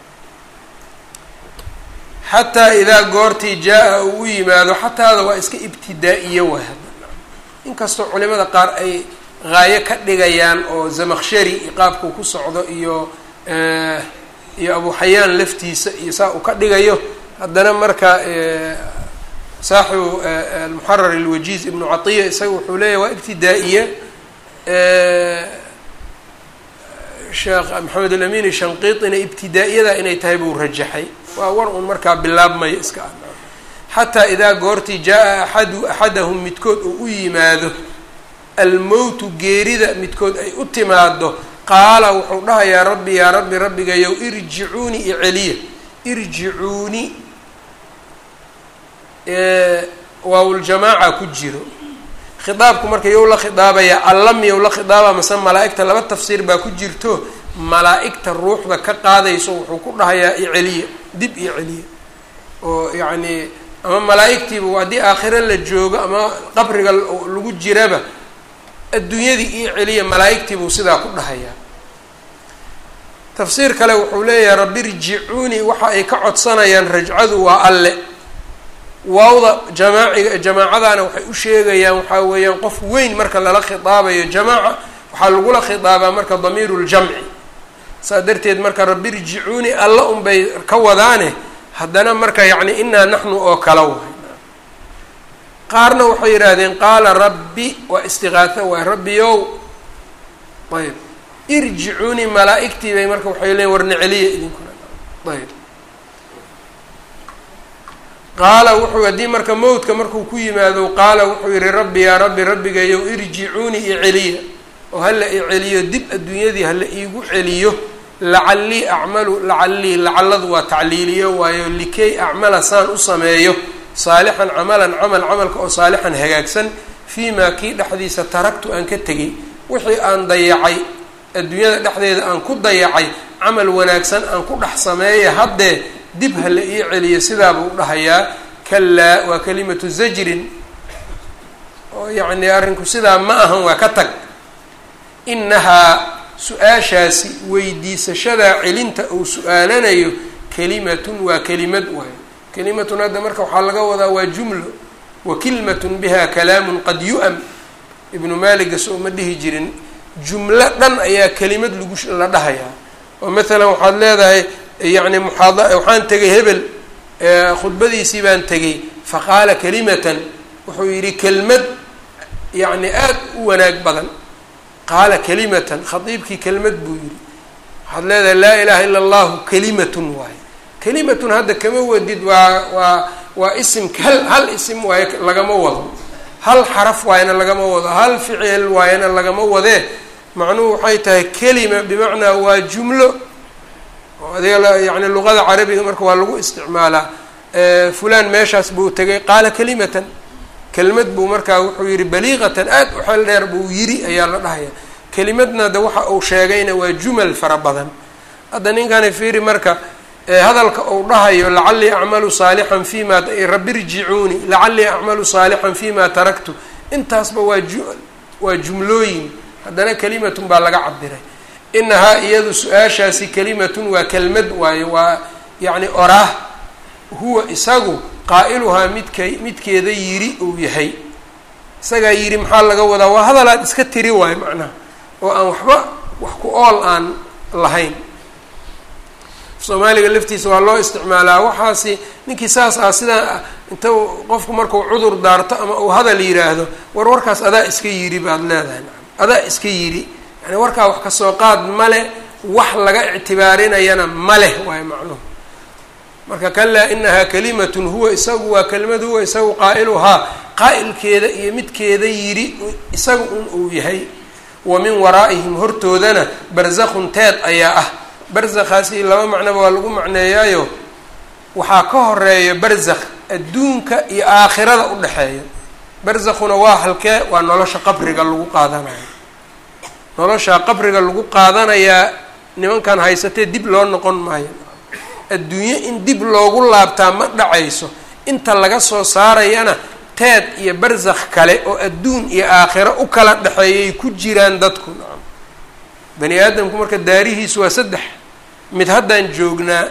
xataa idaa goortii jaa-a uu u yimaado xataada waa iska ibtidaa-iyo waa inkastoo culimada qaar ay haayo ka dhigayaan oo zamakshari qaabkuu ku socdo iyo iyo abu xayaan laftiisa iyo saa uu ka dhigayo haddana marka saaxibu almuxarar alwajiiz ibnu catiya isaga wuxuu leeyahy waa ibtidaa-iya sheekh maxamed alamin shanqiiطina ibtidaa-iyada inay tahay buu rajaxay waa war un markaa bilaabmayo iska ah xataa idaa goortii jaa-a axadu axadahum midkood uu u yimaado almowtu geerida midkood ay u timaado qaala wuxuu dhahayaa rabbi yaa rabbi rabbigayow irjicuuni iceliya irjicuuni waawuljamaaca ku jiro khidaabku marka yow la khidaabayaa allam yow la khidaaba mase malaa-igta laba tafsiir baa ku jirto malaa-igta ruuxda ka qaadayso wuxuu ku dhahayaa iceliya dib iyo celiya oo yacni ama malaa-igtiiba haddii aakhiro la joogo ama qabriga lagu jiraba adduunyadii io celiya malaa-igtiibuu sidaa ku dhahayaa tafsiir kale wuxuu leeyahay rabbi irjicuunii waxa ay ka codsanayaan rajcadu waa alle waawda jamaaciga jamaacadana waxay u sheegayaan waxaa weeyaan qof weyn marka lala khidaabayo jamaaca waxaa lagula khidaabaa marka damiiru ljamci saa darteed marka rabbi irjicuunii alla unbay ka wadaane haddana marka yacni inaa naxnu oo kala waay qaarna waxay yidhaahdeen qaala rabbi waa istiqaatha waay rabbiyow ayb irjicuunii malaa-igtii bay marka waxay leeyiin warna celiya idinkuna ayb qaala wuxuu haddii marka mowdka markuu ku yimaado qaala wuxuu yihi rabbi yaa rabbi rabbigayow irjicuunii iceliya oo hala i celiyo dib adduunyadii hala iigu celiyo lacallii acmalu lacallii lacalladu waa tacliiliyo waayo likay acmala saan u sameeyo saalixan camalan camal camalka oo saalixan hagaagsan fii maa kii dhexdiisa taragtu aan ka tegay wixii aan dayacay adduunyada dhexdeeda aan ku dayacay camal wanaagsan aan ku dhex sameeya haddee dib ha la ii celiyo sidaabuu u dhahayaa kalaa waa kalimatu zajrin oo yacni arrinku sidaa ma ahan waa ka tag inahaa su-aashaasi weydiisashadaa celinta uu su-aalanayo kalimatun waa kelimad waayo kalimatun hadda marka waxaa laga wadaa waa jumlo wa kilmatun biha kalaamun qad yu-am ibnu maaliga soo ma dhihi jirin jumlo dhan ayaa kelimad lagu la dhahayaa oo maalan waxaad leedahay yacni muxaada waxaan tegay hebel khudbadiisii baan tegay faqaala kalimatan wuxuu yidhi kelmad yacni aada u wanaag badan qaala kalimatan khadiibkii kelmad buu yidhi waxaad leedahay laa ilaha ila allahu kalimatun waaye kalimatun hadda kama wadid waa waa waa isim hal hal isim waaye lagama wado hal xaraf waayana lagama wado hal ficil waayana lagama wadee macnuhu waxay tahay kelima bimacnaa waa jumlo oo adiga yani luqada carabiga marka waa lagu isticmaalaa fulaan meeshaas buu tegay qaala kalimatan kelmad buu markaa wuxuu yihi baliiqatan aad u xeel dheer buu yiri ayaa la dhahaya kelimadna de waxa uu sheegayna waa jumal fara badan hadda ninkani fiiri marka hadalka uu dhahayo lacalii acmalu saalixan fima rabbi rjicuuni lacalii acmalu saalixan fima taraktu intaasba waa ju waa jumlooyin haddana kelimatun baa laga cabiray inahaa iyadu su-aashaasi kelimatun waa kelmad waayo waa yacni oraah huwa isagu qaa'iluhaa midkay midkeeda yiri uu yahay isagaa yidhi maxaa laga wadaa waa hadalaad iska tiri waayo macnaha oo aan waxba wax ku ool aan lahayn soomaaliga laftiisa waa loo isticmaalaa waxaasi ninkii saas ah sidaa inta qofku markuu cudur daarto ama uu hadal yidhaahdo war warkaas adaa iska yidhi baad leedahay adaa iska yidhi yani warkaa wax kasoo qaad male wax laga ictibaarinayana ma leh waayo macnuhu marka kalaa inahaa kalimatun huwa isagu waa kelimad huwa isagu qaa'iluhaa qaa'ilkeeda iyo midkeeda yidhi isaga un uu yahay wa min waraa'ihim hortoodana barzakun teed ayaa ah barzakhaasi laba macnoba waa lagu macneeyaayo waxaa ka horeeya barzakh adduunka iyo aakhirada u dhexeeya barzakhuna waa halkee waa nolosha qabriga lagu qaadanayo nolosha qabriga lagu qaadanayaa nimankan haysatee dib loo noqon maayo adduunye in dib loogu laabtaa ma dhacayso inta laga soo saarayana teed iyo barzakh kale oo adduun iyo aakhiro u kala dhexeeyay ku jiraan dadku nacam bani aadamku marka daarihiisu waa saddex mid haddaan joognaa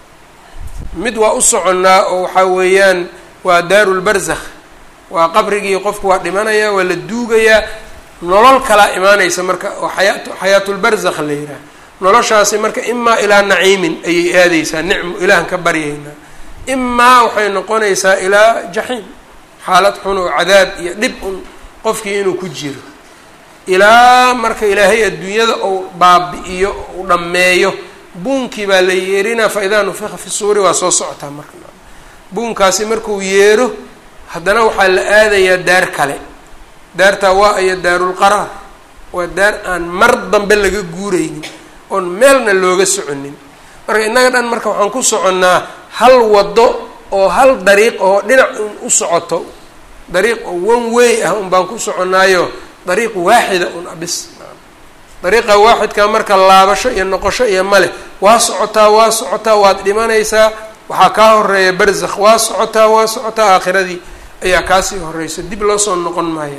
mid waa u soconnaa oo waxaa weeyaan waa daarulbarzakh waa qabrigii qofku waa dhimanayaa waa la duugayaa nolol kalaa imaanaysa marka oo xayaa xayaatulbarzakh la yidhaah noloshaasi marka imaa ilaa naciimin ayay aadeysaa nicmo ilaahan ka baryaynaa imaa waxay noqonaysaa ilaa jaxiim xaalad xun oo cadaab iyo dhib un qofkii inuu ku jiro ilaa marka ilaahay adduunyada ou baabi-iyo u dhammeeyo buunkii baa la yeerinaa fa idaa nufika fi suuri waa soo socotaa marka buunkaasi markuu yeero haddana waxaa la aadayaa daar kale daartaa waa aya daarulqaraar waa daar aan mar dambe laga guuraynin oon meelna looga soconin marka innaga dhan marka waxaan ku soconnaa hal waddo oo hal dariiq oo dhinac un u socoto dariiq oo one way ah un baan ku soconnaayo dariiq waaxida un abis dariiqa waaxidkaa marka laabasho iyo noqosho iyo male waa socotaa waa socotaa waad dhimanaysaa waxaa kaa horeeya barzakh waa socotaa waa socotaa aakhiradii ayaa kaasii horeysa dib loo soo noqon maayo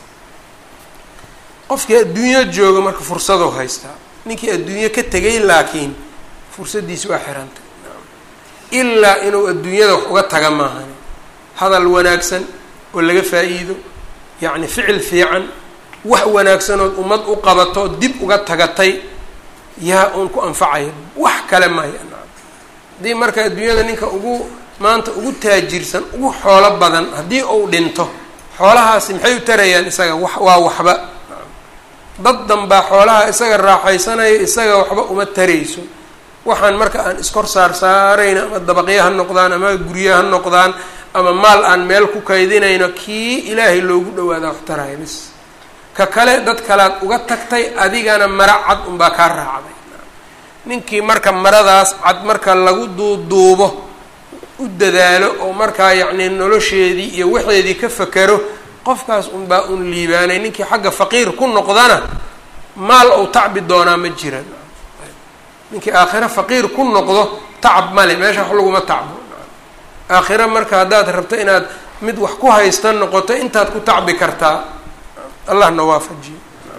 qofkii adduunyo jooga marka fursadou haystaa ninkii adduunyo ka tegay laakiin fursaddiisi waa xirantay ilaa inuu adduunyada wax uga taga maahan hadal wanaagsan oo laga faa-iido yacni ficil fiican wax wanaagsanood ummad u qabato dib uga tagatay yaa uun ku anfacaya wax kale maya haddii marka adduunyada ninka ugu maanta ugu taajirsan ugu xoolo badan haddii uu dhinto xoolahaasi maxay u tarayaan isaga wax waa waxba dad danbaa xoolaha isaga raaxaysanaya isaga waxba uma tarayso waxaan marka aan iskor saar saarayno ama dabaqyo ha noqdaan ama guryo ha noqdaan ama maal aan meel ku kaydinayno kii ilaahay loogu dhawaadaa wax taraya bis ka kale dad kalead uga tagtay adigana mara cad unbaa kaa raacday ninkii marka maradaas cad marka lagu duuduubo u dadaalo oo markaa yacni nolosheedii iyo waxeedii ka fakero qofkaas unbaa un liibaanay ninkii xagga faqiir ku noqdana maal ou tacbi doonaa ma jiran ninkii aakhiro faqiir ku noqdo tacab male meesha wax laguma tacbo aakhiro marka haddaad rabto inaad mid wax ku haysta noqoto intaad ku tacbi kartaa allahna waafajiyo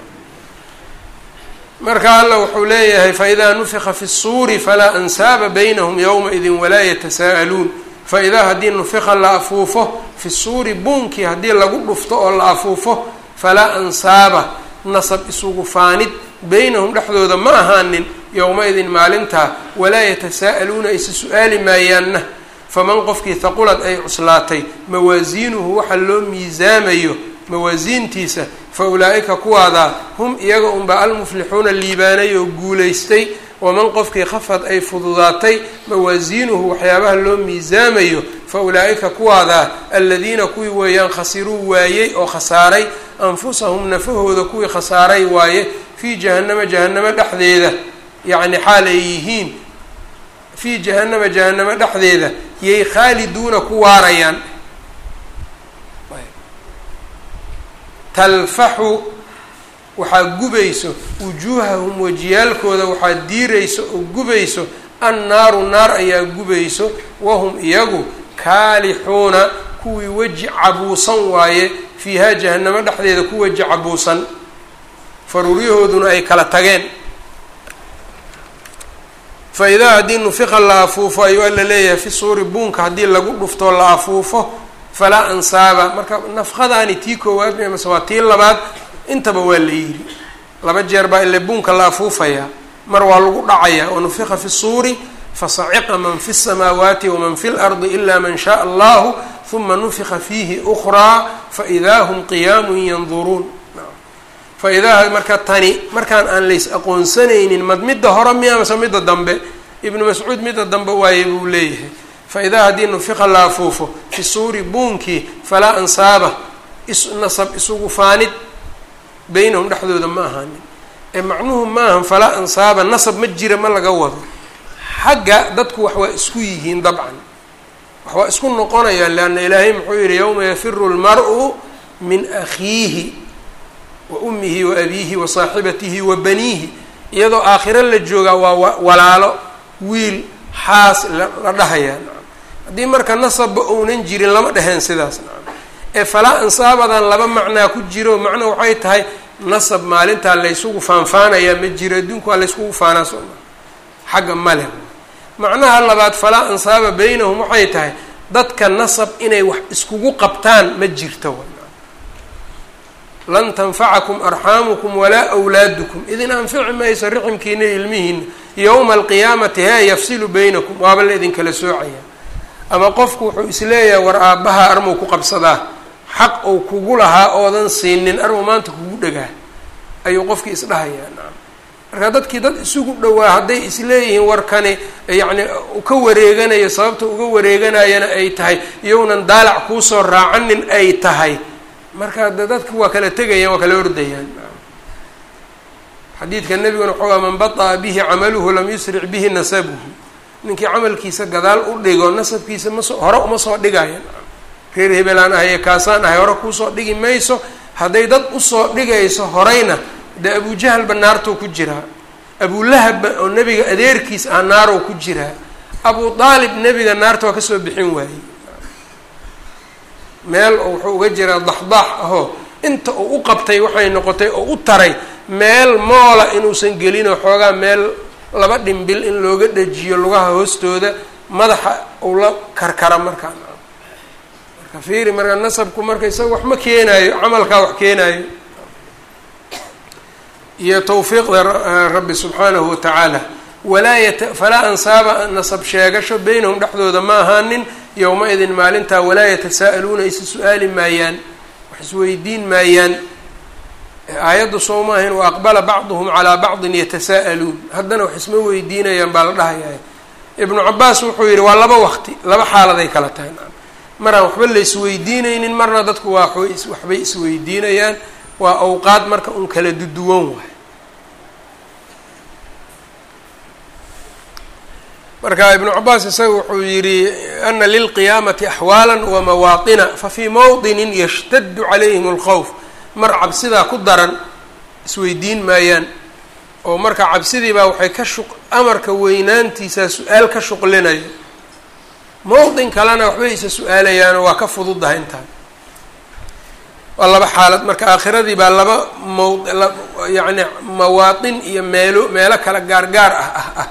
marka alla wuxuu leeyahay faidaa nufika fi الsuuri falaa ansaaba baynahum ywmaidi walaa yatasaa'aluun faidaa haddii nufika la afuufo fi suuri buunkii haddii lagu dhufto oo la afuufo falaa ansaaba nasab isugu faanid beynahum dhexdooda ma ahaanin yowma-idin maalintaa walaa yatasaa'aluuna aysa su-aali maayaanna faman qofkii haqulad ay cuslaatay mawaasiinuhu waxa loo miisaamayo mawaasiintiisa fa ulaa-ika kuwaadaa hum iyaga unbaa almuflixuuna liibaanay oo guulaystay waman qofkii khafad ay fududaatay mawaasiinuhu waxyaabaha loo miisaamayo fa ulaa-ika kuwaadaa aladiina kuwii weeyaan khasiruu waayey oo khasaaray anfusahum nafahooda kuwii khasaaray waaye fii jahannama jahannamo dhexdeeda yacni xaal ay yihiin fii jahannama jahannamo dhexdeeda yay khaaliduuna ku waarayaan talfaxu waxaa gubayso wujuuhahum wajiyaalkooda waxaa diirayso oo gubayso annaaru naar ayaa gubayso wahum iyagu kaalixuuna kuwii weji cabuusan waaye fiihaa jahannamo dhexdeeda ku weji cabuusan faruuryahooduna ay kala tageen fa idaa haddii nufiqa la afuufo ayuu alla leeyahay fi suuri buunka haddii lagu dhuftoo la afuufo falaa ansaaba marka nafqadaani tii koowaad mase waa tii labaad intaba waa la yidhi laba jeer baa ile buunka la afuufayaa mar waa lagu dhacayaa wanufiqa fi suuri fasaciqa man fi الsamaawaati waman fi اlardi ila man shaء allahu huma nufiqa fiihi ukraa faidaa hum qiyaamun yanduruun faidaa marka tani markaan aan lays aqoonsanaynin mad midda hore miya mase midda dambe ibnu mascuud midda dambe waaye buu leeyahay faidaa haddii nufiqa la afuufo fi suuri buunkii falaa ansaaba isnasab isugu faanid beynahum dhexdooda ma ahaanin ee macnuhu maahan falaa ansaaba nasab ma jira ma laga wado xagga dadku wax waa isku yihiin dabcan wax waa isku noqonayaan leanna ilaahay muxuu yihi yowma yafiru lmar-u min akhiihi wa ummihi wa abiihi wa saaxibatihi wa baniihi iyadoo aakhiro la joogaa waa walaalo wiil xaas la dhahayaa haddii marka nasabba ounan jirin lama dheheen sidaas ee falaa ansaabadan laba macnaa ku jiro macno waxay tahay nasab maalintaa laysugu faanfaanayaa ma jiro adduunku waa layskugu faanaa soo maa xagga male macnaha labaad falaa ansaaba beynahum waxay tahay dadka nasab inay wax iskugu qabtaan ma jirto lan tanfacakum arxaamukum walaa wlaadukum idin anfici mayso riximkiina ilmihiina yowma alqiyaamati hee yafsilu beynakum waaba la idinkala soocaya ama qofku wuxuu isleeyahay war aabbaha armuu ku qabsadaa xaq ou kugu lahaa oodan siinin armu maanta kugu dhagaa ayuu qofkii isdhahayaa nacam marka dadkii dad isugu dhowaa hadday isleeyihiin warkani yacni ka wareeganayo sababta uga wareeganayana ay tahay iyounan daalac kuusoo raacanin ay tahay marka de dadku waa kala tegayaan waa kala ordayaan xadiidka nebiguna wuxuu man baطa'a bihi camaluhu lam yusric bihi nasabuhu ninkii camalkiisa gadaal u dhigo nasabkiisa masoo hore uma soo dhigaya reer hebelaan ahaye kaasaan ahay hore kuusoo dhigi mayso hadday dad usoo dhigayso horeyna dee abujahalba naartou ku jiraa abulahabba oo nebiga adeerkiis ah naarow ku jiraa abu aalib nebiga naarta waa kasoo bixin waayey meel oo wuxuu uga jiraa daxdaax ahoo inta uu u qabtay waxay noqotay oo u taray meel moola inuusan gelinoo xoogaa meel laba dhimbil in looga dhajiyo lugaha hoostooda madaxa uu la karkara markaa marka fiiri marka nasabku marka isaga wax ma keenaayo camalkaa wax keenaayo iyo tawfiiqda rabbi subxaanahu watacaala walaa yata falaa ansaaba nasab sheegasho beynahum dhexdooda ma ahaanin yowma-idin maalintaa walaa yatasaa'aluuna isa su-aali maayaan wax isweydiin maayaan aayaddu soo ma ahayn wa aqbala bacduhum calaa bacdin yatasaa'aluun haddana wax isma weydiinayaan baa la dhahayaa ibnu cabaas wuxuu yidhi waa laba waqti laba xaaladay kala tahay maraan waxba la isweydiinaynin marna dadku waa waxbay isweydiinayaan waa awqaad marka un kala duduwan waay marka ibnu cabaas isaga wuxuu yidhi ana lilqiyaamati axwaala wamawaaطina fafii mawdinin yashtadu calayhim اlkhowf mar cabsidaa ku daran isweydiin maayaan oo marka cabsidii baa waxay ka shuq amarka weynaantiisaa su-aal ka shuqlinayo mowdin kalena waxbay isa su-aalayaanoo waa ka fududahay intaan waa laba xaalad marka aakhiradii baa laba mowd yacni mawaatin iyo meelo meelo kala gaargaar ah ah ah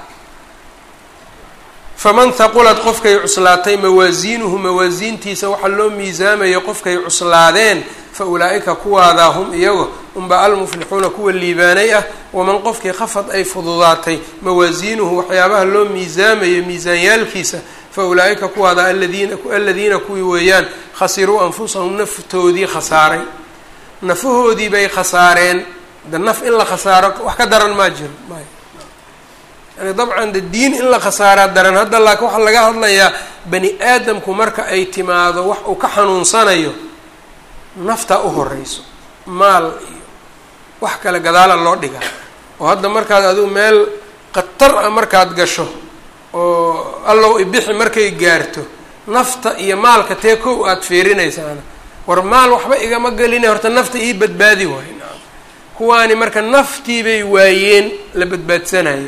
faman haqulad qofkay cuslaatay mawaasiinuhu mawaasiintiisa waxaa loo miisaamayo qofkay cuslaadeen fa ulaa-ika kuwaadaa hum iyago unba almuflixuuna kuwa liibaanay ah waman qofkii khafad ay fududaatay mawaasiinuhu waxyaabaha loo miisaamayo miisaanyaalkiisa fa ulaa-ika kuwaada aladiina aladiina kuwii weeyaan khasiruu anfusahum naftoodii khasaaray nafahoodii bay khasaareen de naf in la khasaaro wax ka daran maa jiro may yani dabcan de diin in la khasaaraa daran hadda laakiin waxaa laga hadlayaa bani aadamku marka ay timaado wax uu ka xanuunsanayo naftaa u horeyso maal iyo wax kale gadaala loo dhiga oo hadda markaad adigu meel khatar ah markaad gasho oo allow ibixi markay gaarto nafta iyo maalka tee kow aada fiirinaysaana war maal waxba igama gelina horta nafta ii badbaadi waayo naam kuwaani marka naftii bay waayeen la badbaadsanayo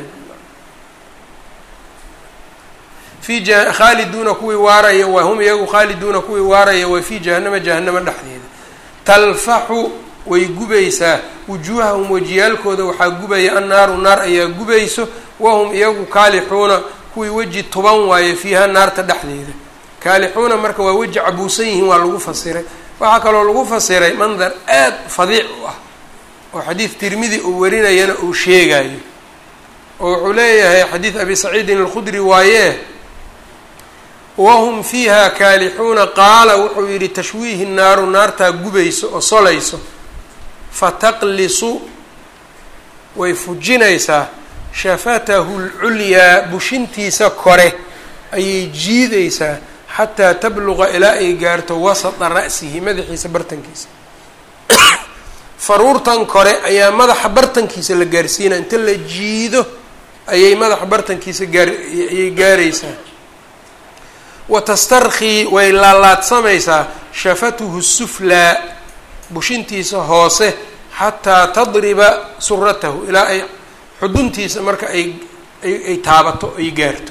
fi ja khaaliduuna kuwii waaraya waa hum iyagu khaaliduuna kuwii waaraya waa fii jahanama jahanamo dhexdeeda talfaxu way gubaysaa wujuuhahum wejiyaalkooda waxaa gubaya annaaru naar ayaa gubayso wahum iyagu kaalixuuna kuwii weji tuban waaye fiiha naarta dhexdeeda kaalixuuna marka waa weji cabuusan yihiin waa lagu fasiray waxaa kaloo lagu fasiray mandar aad fadiic u ah oo xadiid tirmidi uu warinayana uu sheegayo oo wuxuu leeyahay xadiid abi saciidin alkhudri waaye wahum fiiha kaalixuuna qaala wuxuu yidhi tashwiihi naaru naartaa gubayso oo solayso fataqlisu way fujinaysaa shafatahu lculyaa bushintiisa kore ayay jiidaysaa xataa tabluqa ilaa ay gaarto wasata ra'sihi madaxiisa bartankiisa faruurtan kore ayaa madaxa bartankiisa la gaarsiinaya inta la jiido ayay madaxa bartankiisa gaar ayay gaaraysaa wa tastarkhii way laalaadsamaysaa shafatuhu suflaa bushintiisa hoose xataa tadriba suratahu ilaa ay xuduntiisa marka ay ay taabato ay gaarto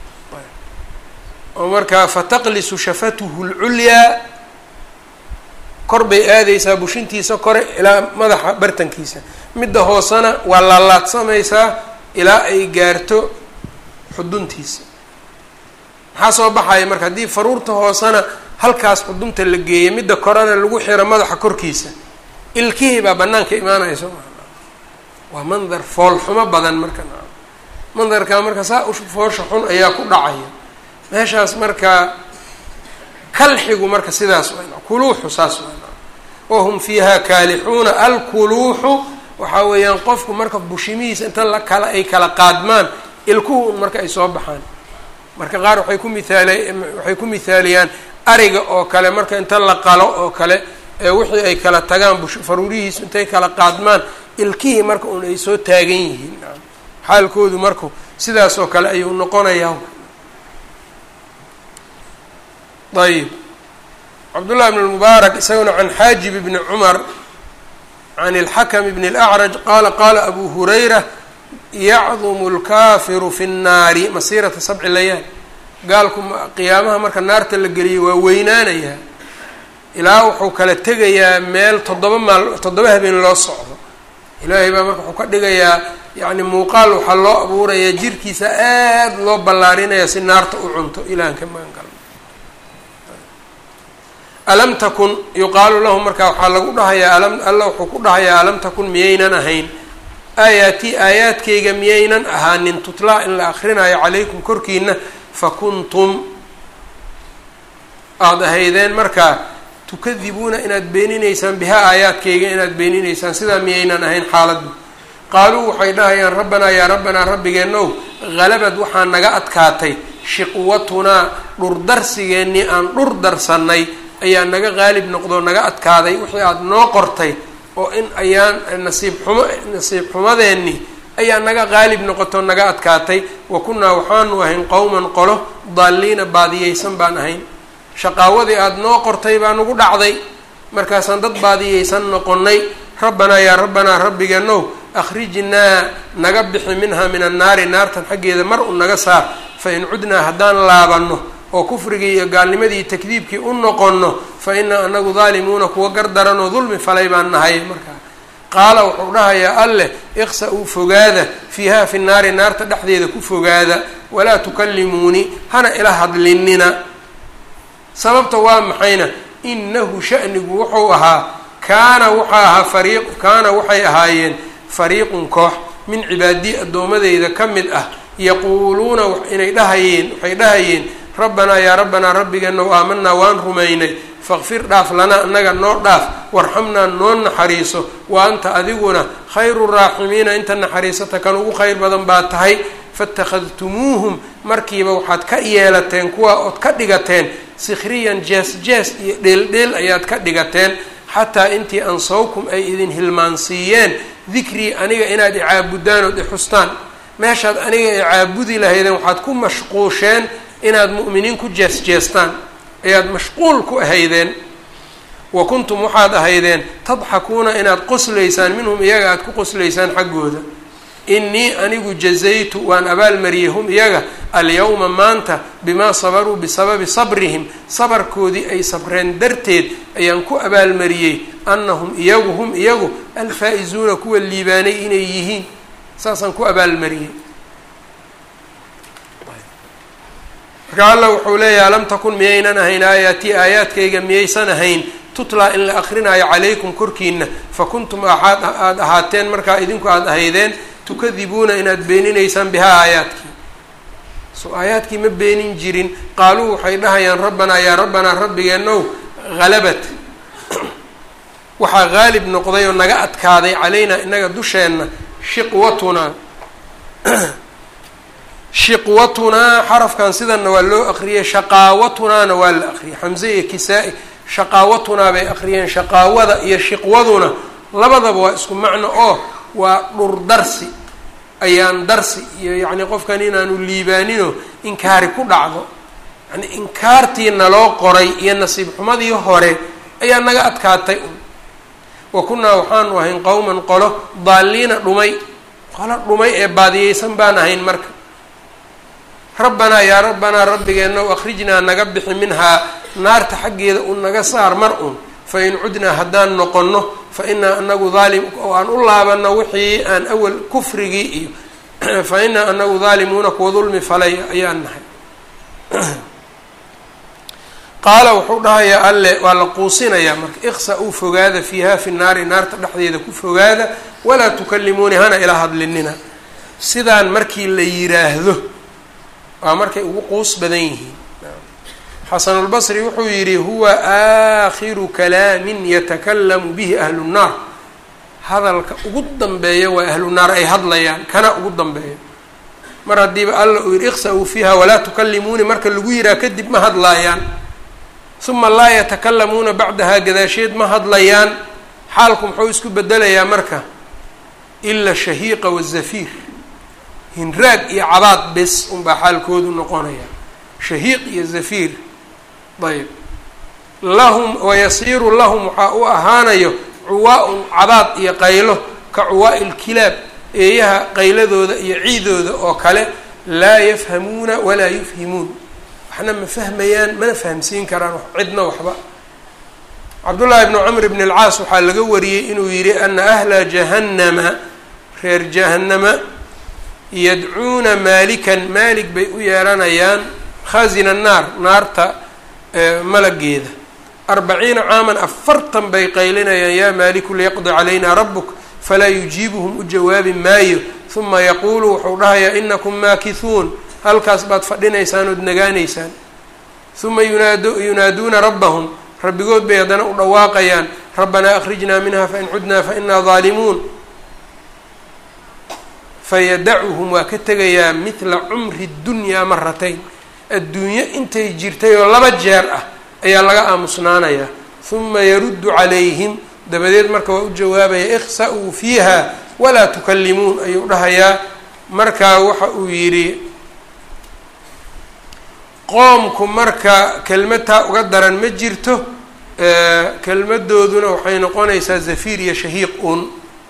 oo markaa fataqlisu shafatuhu lculyaa kor bay aadaysaa bushintiisa kore ilaa madaxa bartankiisa midda hoosena waa laalaadsamaysaa ilaa ay gaarto xuduntiisa maxaa soo baxaya marka haddii faruurta hoosena halkaas xudunta la geeya midda korena lagu xiro madaxa korkiisa ilkihii baa banaanka imaanaya soo maa waa mandar foolxumo badan marka mandarkaa marka saa u foosha xun ayaa ku dhacaya meeshaas marka kalxigu marka sidaas waa kuluuxu saas waa wahum fiiha kaalixuuna alkuluuxu waxaa weeyaan qofku marka bushimihiisa inta la kala ay kala qaadmaan ilkuhu un marka ay soo baxaan marka qaar waxay ku miaal waxay ku mithaaliyaan ariga oo kale marka inta la qalo oo kale ee wixii ay kala tagaan bush faruurihiisu intay kala qaadmaan ilkihii marka un ay soo taagan yihiin xaalkoodu marku sidaas oo kale ayuu noqonayaa ayb cabdullahi bn lmubaarak isaguna can xaajib bni cumar can اlxakm bn اlأcraj qaala qaala abu hurayra yacdumu اlkafiru fi الnaari masirata sabci layaal gaalku qiyaamaha marka naarta la geliyo waa weynaanayaa ilaa wuxuu kala tegayaa meel toddoba maal toddoba habeen loo socdo ilaahay baa marka wuxuu ka dhigayaa yacni muuqaal waxaa loo abuurayaa jirkiisa aad loo ballaarinaya si naarta u cunto ilahan ka magan galo alam takun yuqaalu lahu marka waxaa lagu dhahayaa alam alla wuxuu ku dhahayaa alam takun miyaynan ahayn aayaatii aayaadkayga miyaynan ahaanin tutlaa in la akrinayo calaykum korkiina fakuntum aada ahaydeen markaa tukadibuuna inaad beeninaysaan bihaa aayaadkayga inaad beeninaysaan sidaa miyaynan ahayn xaaladdu qaaluu waxay dhahayaan rabbanaa yaa rabbanaa rabbigeenow halabad waxaa naga adkaatay shiqwatunaa dhurdarsigeennii aan dhur darsannay ayaa naga qaalib noqdoo naga adkaaday wixii aada noo qortay oo in ayaan nasiib xumo nasiib xumadeenni ayaa naga qaalib noqotoo naga adkaatay wa kunnaa waxaanu ahayn qowman qolo daalliina baadiyeysan baan ahayn shaqaawadii aada noo qortay baa nagu dhacday markaasaan dad baadiyeysan noqonnay rabbanaa yaa rabbanaa rabbigeenow akhrijnaa naga bixi minhaa min annaari naartan xaggeeda mar u naga saar fa in cudnaa haddaan laabanno oo kufrigii iyo gaalnimadii takdiibkii u noqonno fa inaa anagu daalimuuna kuwa gardaranoo dulmi falay baan nahay markaa qaala wuxuu dhahayaa alleh iqsa-uu fogaada fiiha fi naari naarta dhexdeeda ku fogaada walaa tukallimuunii hana ila hadlinina sababta waa maxayna inahu shanigu wuxuu ahaa kaana waxaa ahaa fariiq kaana waxay ahaayeen fariiqun koox min cibaadii addoomadeyda ka mid ah yaquuluuna inay dhahayeen waxay dhahayeen rabbanaa yaa rabbanaa rabbigeenow aamanaa waan rumaynay faqfir dhaaf lanaa annaga noo dhaaf warxamnaa noo naxariiso wa anta adiguna khayru raaximiina inta naxariisata kan ugu khayr badan baa tahay fatakhadtumuuhum markiiba waxaad ka yeelateen kuwa ood ka dhigateen sikhriyan jees jees iyo dheeldheel ayaad ka dhigateen xataa intii ansawkum ay idin hilmaansiiyeen dikrii aniga inaad icaabudaan ood ixustaan meeshaad aniga icaabudi lahaydeen waxaad ku mashquusheen inaad mu'miniin ku jees jeestaan ayaad mashquul ku ahaydeen wa kuntum waxaad ahaydeen tadxakuuna inaad qoslaysaan minhum iyaga aada ku qoslaysaan xaggooda innii anigu jazaytu waan abaalmariyey hum iyaga alyawma maanta bimaa sabaruu bisababi sabrihim sabarkoodii ay sabreen darteed ayaan ku abaalmariyey annahum iyagu hum iyagu alfaa-izuuna kuwa liibaanay inay yihiin saasaan ku abaalmariyey marka alla wuxuu leeyahay alam takun miyaynan ahayn aayaatii aayaadkayga miyaysan ahayn tutlaa in la akrinaayo calaykum korkiina fa kuntum aaad aada ahaateen markaa idinku aada ahaydeen tukadibuuna inaad beeninaysaan bihaa aayaadkii so aayaadkii ma beenin jirin qaaluu waxay dhahayaan rabbanaa yaa rabbanaa rabbigeenow halabat waxaa haalib noqday oo naga adkaaday calaynaa inaga dusheenna shiqwatunaa shiqwatunaa xarafkan sidanna waa loo akriyay shaqaawatunaana waa la akriyay xamse iyo kisaa-i shaqaawatunaa bay akriyeen shaqaawada iyo shiqwaduna labadaba waa isku macno oo waa dhurdarsi ayaan darsi iyo yacni qofkan inaanu liibaaninoo inkaari ku dhacdo yani inkaartii naloo qoray iyo nasiib xumadii hore ayaa naga adkaatay un wa kunnaa waxaanu ahayn qowman qolo daalliina dhumay qolo dhumay ee baadiyeysan baan ahayn marka rabbanaa yaa rabbanaa rabbigeenna u akhrijnaa naga bixi minhaa naarta xaggeeda un naga saar mar un fa in cudnaa haddaan noqonno fa inaa anagu daalim oo aan u laabanno wixii aan awal kufrigii iyo fa inaa anagu daalimuuna kuwa dulmi falay ayaan nahay qaala wuxuu dhahayaa alle waa la quusinayaa marka iqsa uu fogaada fiiha fi naari naarta dhexdeeda ku fogaada walaa tukallimuuni hana ilaa hadlinina sidaan markii la yiraahdo waa markay ugu quus badan yihiin xasanulbasri wuxuu yidhi huwa aakhiru kalaamin yatakalamu bihi ahlu nnaar hadalka ugu dambeeya waa ahlu naar ay hadlayaan kana ugu dambeeya mar haddiiba alla uu yidhi iqsa-uu fiiha walaa tukallimuuni marka lagu yihaha kadib ma hadlaayaan uma laa yatakalamuuna bacdahaa gadaasheed ma hadlayaan xaalku muxuu isku bedelayaa marka ila shahiiqa wazafiir hinraag iyo cabaad bes unbaa xaalkoodu noqonaya shahiiq iyo zafiir ayb lahum wayasiiru lahum waxaa u ahaanayo cuwaa-un cabaad iyo qaylo ka cuwaa'i lkilaab eeyaha qayladooda iyo ciidooda oo kale laa yafhamuuna walaa yufhimuun waxna ma fahmayaan mana fahamsiin karaan cidna waxba cabdullaahi bnu camr bn alcaas waxaa laga wariyey inuu yidhi ana ahla jahannama reer jahannama yadcuuna maalikan maalik bay u yeeranayaan khasina naar naarta malageeda arbaciina caaman afartan bay qaylinayaan yaa maaliku liyaqdi calayna rabuk falaa yujiibuhum u jawaabi maayo huma yaquulu wuxuu dhahayaa inakum maakithuun halkaas baad fadhinaysaan ood nagaanaysaan huma yunaad yunaaduuna rabbahum rabbigood bay haddana u dhawaaqayaan rabbanaa akhrijnaa minha fain cudnaa fainaa daalimuun fayadacuhum waa ka tegayaa midla cumri dunyaa maratayn adduunyo intay jirtay oo laba jeer ah ayaa laga aamusnaanayaa huma yaruddu calayhim dabadeed marka waa u jawaabaya ikhsa-uu fiiha walaa tukallimuun ayuu dhahayaa markaa waxa uu yidhi qoomku marka kelmadtaa uga daran ma jirto kelmadooduna waxay noqonaysaa zafiir iyo shahiiq un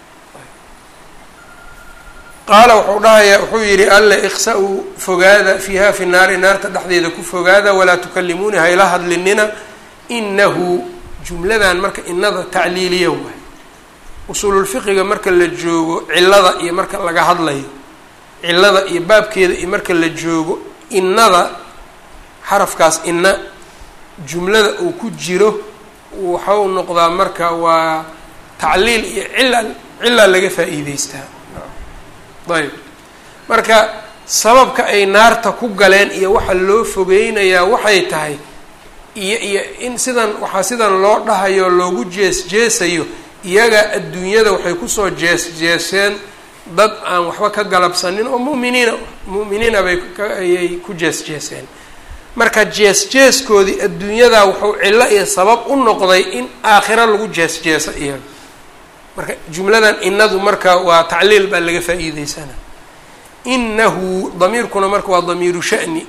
qaala wuxuu dhahayaa wuxuu yidhi alle iksa-uu fogaada fiiha fi naari naarta dhexdeeda ku fogaada walaa tukalimuuni hayla hadlinina inahu jumladan marka inada tacliiliya waay usuululfiqiga marka la joogo cilada iyo marka laga hadlayo cilada iyo baabkeeda iyo marka la joogo inada xarafkaas ina jumlada uu ku jiro waxau noqdaa marka waa tacliil iyo cila cilaa laga faa'iideystaa ayb marka sababka ay naarta ku galeen iyo waxa loo fogeynayaa waxay tahay iyo iyo in sidan waxaa sidan loo dhahayo loogu jees jeesayo iyaga adduunyada waxay kusoo jees jeeseen dad aan waxba ka galabsanin oo mu'miniina mu'miniina bay ayay ku jees jeeseen marka jees jeeskoodii adduunyadaa wuxuu cillo iyo sabab u noqday in aakhiro lagu jees jeeso iyaga marka jumladan inadu marka waa tacliil baa laga faa'iideysana inahu damiirkuna marka waa damiiru sha'ni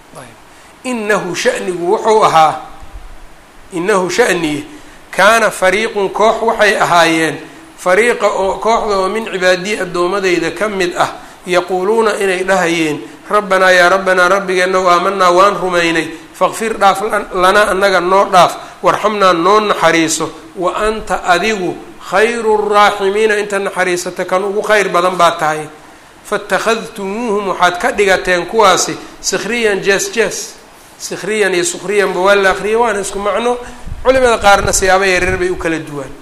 inahu sha'nigu wuxuu ahaa inahu sha'niye kaana fariiqun koox waxay ahaayeen fariiqa oo kooxda oo min cibaadiyi addoomadeyda ka mid ah yaquuluuna inay dhahayeen rabbanaa yaa rabbanaa rabbigeenow aamanaa waan rumaynay faqfir dhaaf lanaa annaga noo dhaaf warxamnaa noo naxariiso wa anta adigu khayru raaximiina inta naxariisata kan ugu khayr badan baa tahay fatakhadtumuuhum waxaad ka dhigateen kuwaasi sikhriyan jees jees sikhriyan iyo sukhriyanba waa la akriya waana isku macno culimada qaarna siyaaba yareer bay u kala duwaan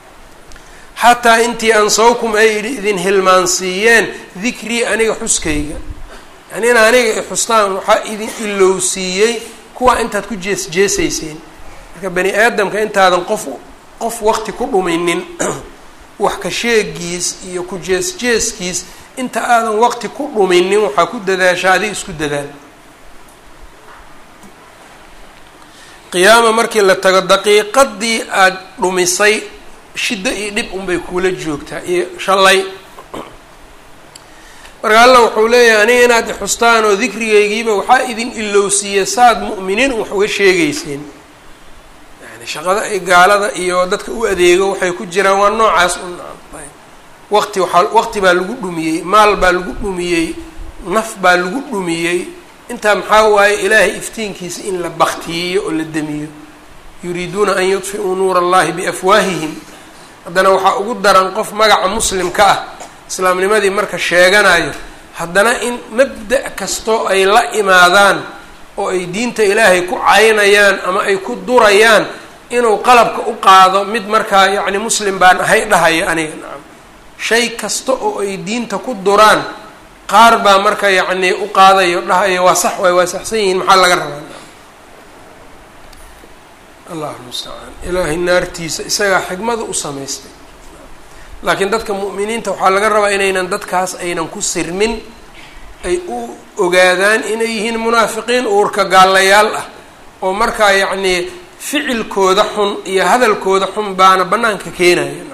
xataa intii ansawkum ay idin hilmaansiiyeen dikrii aniga xuskayga yani in aniga ixustaan waxaa idin ilowsiiyey kuwa intaad ku jees jeesayseen marka bani aadamka intaadan qof qof waqti ku dhuminin wax ka sheegiis iyo ku jees jeeskiis inta aadan waqti ku dhuminin waxaa ku dadaasha adig isku dadaal qiyaama markii la tago daqiiqadii aada dhumisay shiddo iyo dhib unbay kuula joogtaa iyo shalay marka alla wuxuu leeyahay aniga inaad ixustaan oo dikrigaygiiba waxaa idin ilowsiiya saad mu'miniin wax uga sheegayseen yani shaqada ay gaalada iyo dadka u adeego waxay ku jiraan waa noocaas un waqti waaa waqti baa lagu dhumiyey maal baa lagu dhumiyey naf baa lagu dhumiyey intaa maxaa waaye ilaahay iftiinkiisa in la baktiyiyo oo la demiyo yuriiduuna an yudfi'uu nuura allahi biafwaahihim haddana waxaa ugu daran qof magaca muslimka ah islaamnimadii marka sheeganayo haddana in mabda' kastoo ay la imaadaan oo ay diinta ilaahay ku caynayaan ama ay ku durayaan inuu qalabka u qaado mid markaa yacni muslim baan ahay dhahaya aniga nacam shay kasta oo ay diinta ku duraan qaar baa marka yacni u qaadayo dhahayo waa sax waay waa saxsan yihiin maxaa laga rabaa allahu mustacaan ilaahay naartiisa isagaa xigmada u samaystay laakiin dadka mu'miniinta waxaa laga rabaa inaynan dadkaas aynan ku sirmin ay u ogaadaan inay yihiin munaafiqiin uurka gaalayaal ah oo markaa yacnii ficilkooda xun iyo hadalkooda xun baana bannaanka keenaya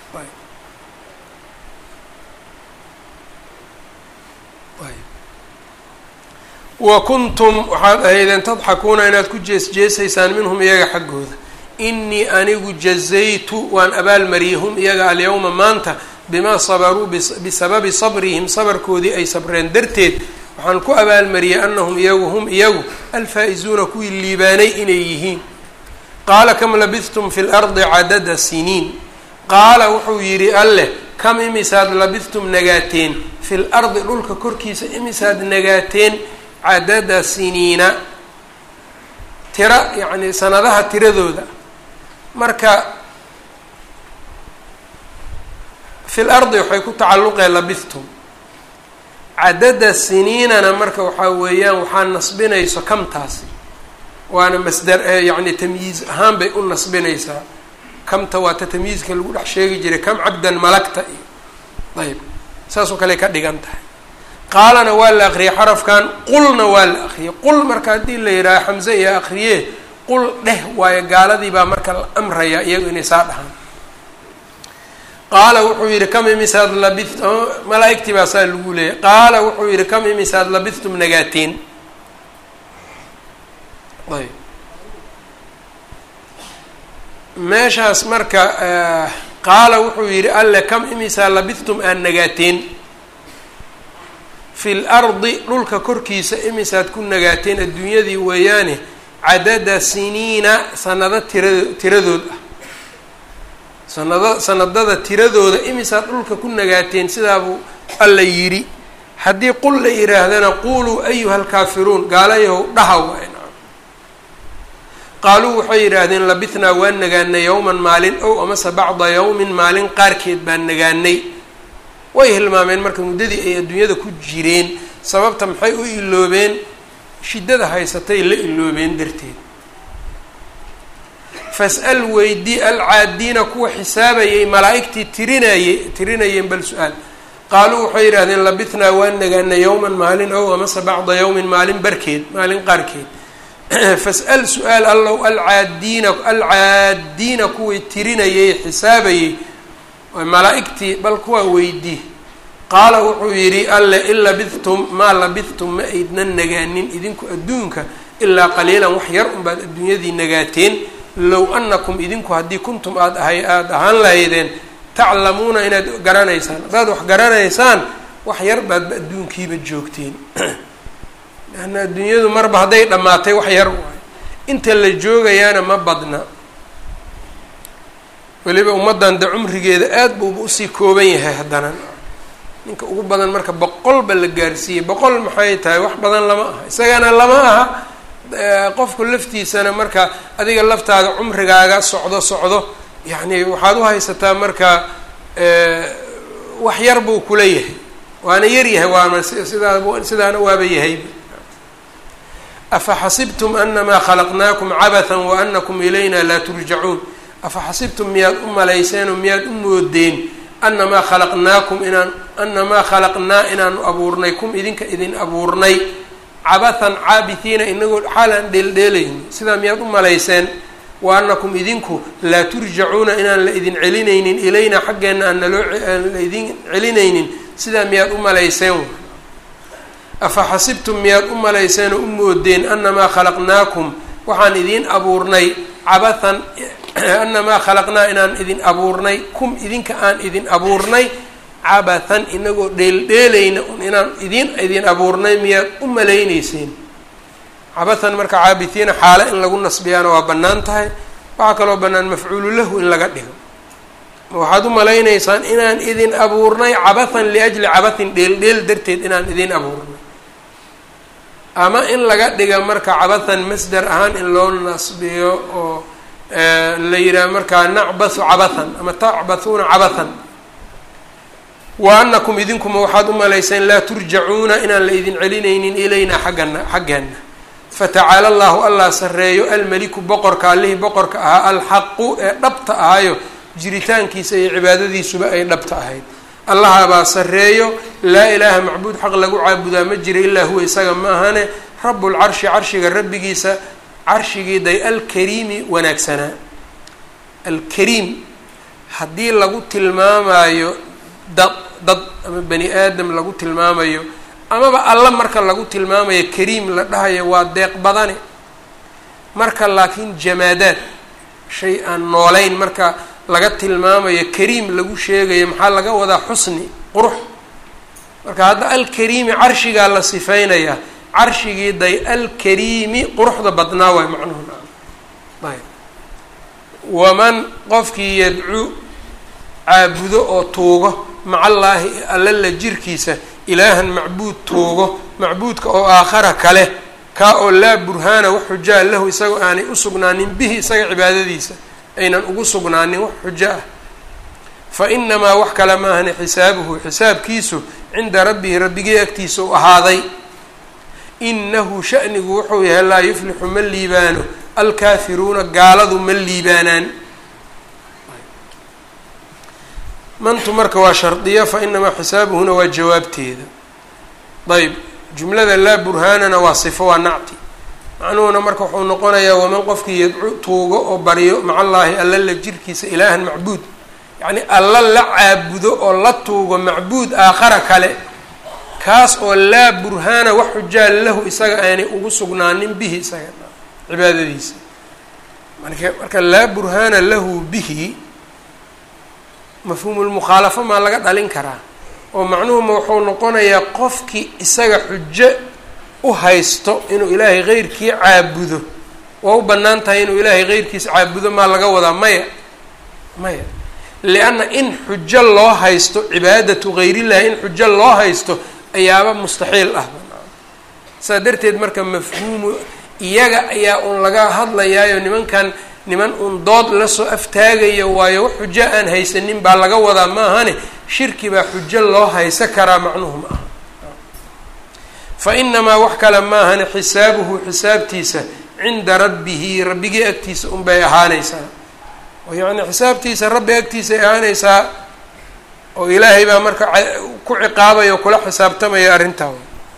wa kuntum waxaad ahaydeen tadxakuuna inaad ku jees jeesaysaan minhum iyaga xaggooda inii anigu jazaytu waan abaalmariyey hum iyaga alyawma maanta bimaa sabaruu bisababi sabrihim sabarkoodii ay sabreen darteed waxaan ku abaalmariyey anahum iyagu hum iyagu alfaa-izuuna kuwii liibaanay inay yihiin qaala kam labidtum fi lardi cadada siniin qaala wuxuu yidhi alleh kam imisaad labidtum nagaateen fi lardi dhulka korkiisa imisaad nagaateen cadada siniina tira yacni sanadaha tiradooda marka fi lardi waxay ku tacalluqeen labidtum cadada siniinana marka waxaa weeyaan waxaa nasbinayso kamtaasi waana masdar yacni tamyiiz ahaan bay u nasbinaysaa kamta waa ta tamyiizka lagu dhex sheegi jiray kam cabdan malagta iyo ayb saasoo kale ka dhigan tahay qaalana waa la akriyay xarafkan qulna waa la akriyay qul marka haddii la yidhaaha xamse iyo akriye qul dheh waayo gaaladii baa marka la amraya iyagu inay saa dhahaan qaala wuxuu yihi kam imisaad labit malaa-igtii baa saa lagu leeyay qaala wuxuu yihi kam imisaad labithtum nagaateen ayb meeshaas marka qaala wuxuu yidhi alle kam imisaa labithtum aan nagaateen fi lardi dhulka korkiisa imisaad ku nagaateen adduunyadii weeyaane cadada siniina sanado tirado tiradood ah sanado sanadada tiradooda imisaad dhulka ku nagaateen sidaabuu alla yidhi haddii qul la yidhaahdana quluu ayuha alkaafiruun gaalayahow dhaha waay qaaluu waxay yidhaahdeen labithnaa waan nagaanay yowman maalin ow amase bacda yowmin maalin qaarkeed baan nagaanay way hilmaameen marka muddadii ay adduunyada ku jireen sababta maxay u iloobeen shiddada haysatay la iloobeen darteed fas-al weydii alcaadiina kuwa xisaabayay malaa'igtii tirinayey tirinayeen bal su-aal qaaluu waxay yidhahdeen labithnaa waan nagaanay yowman maalin ow amase bacda yowmin maalin barkeed maalin qaarkeed fas-al su-aal allow alcaadiina alcaadiina kuwii tirinayay xisaabayey malaa'igtii bal kuwaa weydii qaala wuxuu yidhi alle in labithtum maa labithtum ma aydnan nagaanin idinku adduunka ilaa qaliilan wax yar unbaad adduunyadii nagaateen low annakum idinku haddii kuntum aad ahay aada ahaan lahaydeen taclamuuna inaad garanaysaan haddaad wax garanaysaan wax yar baadba adduunkiiba joogteen leanna adduunyadu marba hadday dhammaatay wax yar waayo inta la joogayaana ma badna weliba ummaddan de cumrigeeda aada buuba usii kooban yahay haddana ninka ugu badan marka boqolba la gaarsiiyey boqol maxay tahay wax badan lama aha isagana lama aha qofku laftiisana marka adiga laftaada cumrigaaga socdo socdo yacni waxaad u haysataa marka wax yar buu kula yahay waana yar yahay waana sidaa sidaana waaba yahayba afa xasibtum anamaa khalaqnaakum cabathan wa anakum ilayna laa turjacuun afa xasibtum miyaad u malayseen oo miyaad u moodeen anamaa khalaqnaakum inaan anamaa khalaqnaa inaanu abuurnay kum idinka idin abuurnay cabathan caabithiina inagoo xaalaan dheeldheelayni sidaa miyaad u malayseen wa anakum idinku laa turjacuuna inaan la idin celinaynin ilayna xaggeenna aan naloo aan la idin celinaynin sidaa miyaad u malayseen afa xasibtum miyaad u malayseen oo u moodeen anamaa khalaqnaakum waxaan idiin abuurnay cabathan anamaa khalaqnaa inaan idin abuurnay kum idinka aan idin abuurnay cabathan inagoo dheeldheelayna un inaan idin idin abuurnay miyaad u malayneyseen cabathan marka caabitiina xaale in lagu nasbiyaana waa bannaan tahay waxaa kaloo bannaan mafcuulu lahu in laga dhigo waxaad u malayneysaan inaan idin abuurnay cabathan liajli cabathin dheeldheel darteed inaan idin abuurnay ama in laga dhiga marka cabathan masder ahaan in loo nasbiyo oo la yidhaha markaa nacbathu cabathan ama tacbathuuna cabathan wa anakum idinkuma waxaad u malayseen laa turjacuuna inaan la idin celinaynin ilaynaa xaggana xaggeena fatacaala allahu allah sarreeyo almeliku boqorka allihii boqorka ahaa alxaqu ee dhabta ahayo jiritaankiisa iyo cibaadadiisuba ay dhabta ahayd allahabaa sarreeyo laa ilaaha macbuud xaq lagu caabudaa ma jira ilaa huwa isaga ma ahane rabbulcarshi carshiga rabbigiisa carshigii day alkariimi wanaagsanaa alkariim haddii lagu tilmaamayo dad dad ama bani aadam lagu tilmaamayo amaba alla marka lagu tilmaamayo kariim la dhahayo waa deeq badane marka laakiin jamaadaad shay aan noolayn marka laga tilmaamayo kariim lagu sheegayo maxaa laga wadaa xusni qurux marka hadda alkariimi carshigaa la sifeynayaa carshigii day alkariimi quruxda badnaa waay macnuhu ayb waman qofkii yadcuu caabudo oo tuugo macallaahi alla la jirkiisa ilaahan macbuud tuugo macbuudka oo aakhara kale kaa oo laa burhaana wax xujaa lahu isagoo aanay u sugnaanin bihi isaga cibaadadiisa aynan ugu sugnaanin wax xujo ah fa inamaa wax kale maahane xisaabuhu xisaabkiisu cinda rabbihi rabbigii agtiisa u ahaaday inahu shanigu wuxuu yahay laa yuflixu ma liibaano alkaafiruuna gaaladu ma liibaanaan mantu marka waa shardiya fa inamaa xisaabuhuna waa jawaabteeda ayb jumlada laa burhaanana waa sifo waa nacti macnuhuna marka wuxuu noqonayaa waman qofkii yadcu tuugo oo baryo macallaahi alla la jirkiisa ilaahan macbuud yacni alla la caabudo oo la tuugo macbuud aakhara kale kaas oo laa burhaana wax xujaa lahu isaga aanay ugu sugnaanin bihi isaga cibaadadiisa marka marka laa burhaana lahu bihi mafhuumulmukhaalafo maa laga dhalin karaa oo macnuhuma wuxuu noqonayaa qofkii isaga xujo u haysto inuu ilaahay keyrkii caabudo waa u bannaan tahay inuu ilaahay keyrkiis caabudo maa laga wadaa maya maya lianna in xujo loo haysto cibaadatu gayrillahi in xujo loo haysto ayaaba mustaxiil ah saa darteed marka mafhuumu iyaga ayaa uun laga hadlayaayo nimankan niman uun dood lasoo aftaagaya waayo wax xujo aan haysanin baa laga wadaa ma ahane shirki baa xujo loo haysa karaa macnuhu ma aha fa inamaa wax kale ma ahane xisaabuhu xisaabtiisa cinda rabbihi rabbigii agtiisa unbay ahaanaysaa oo yacni xisaabtiisa rabbi agtiisay ahaanaysaa oo ilaahay baa marka ku ciqaabaya o kula xisaabtamaya arrintaa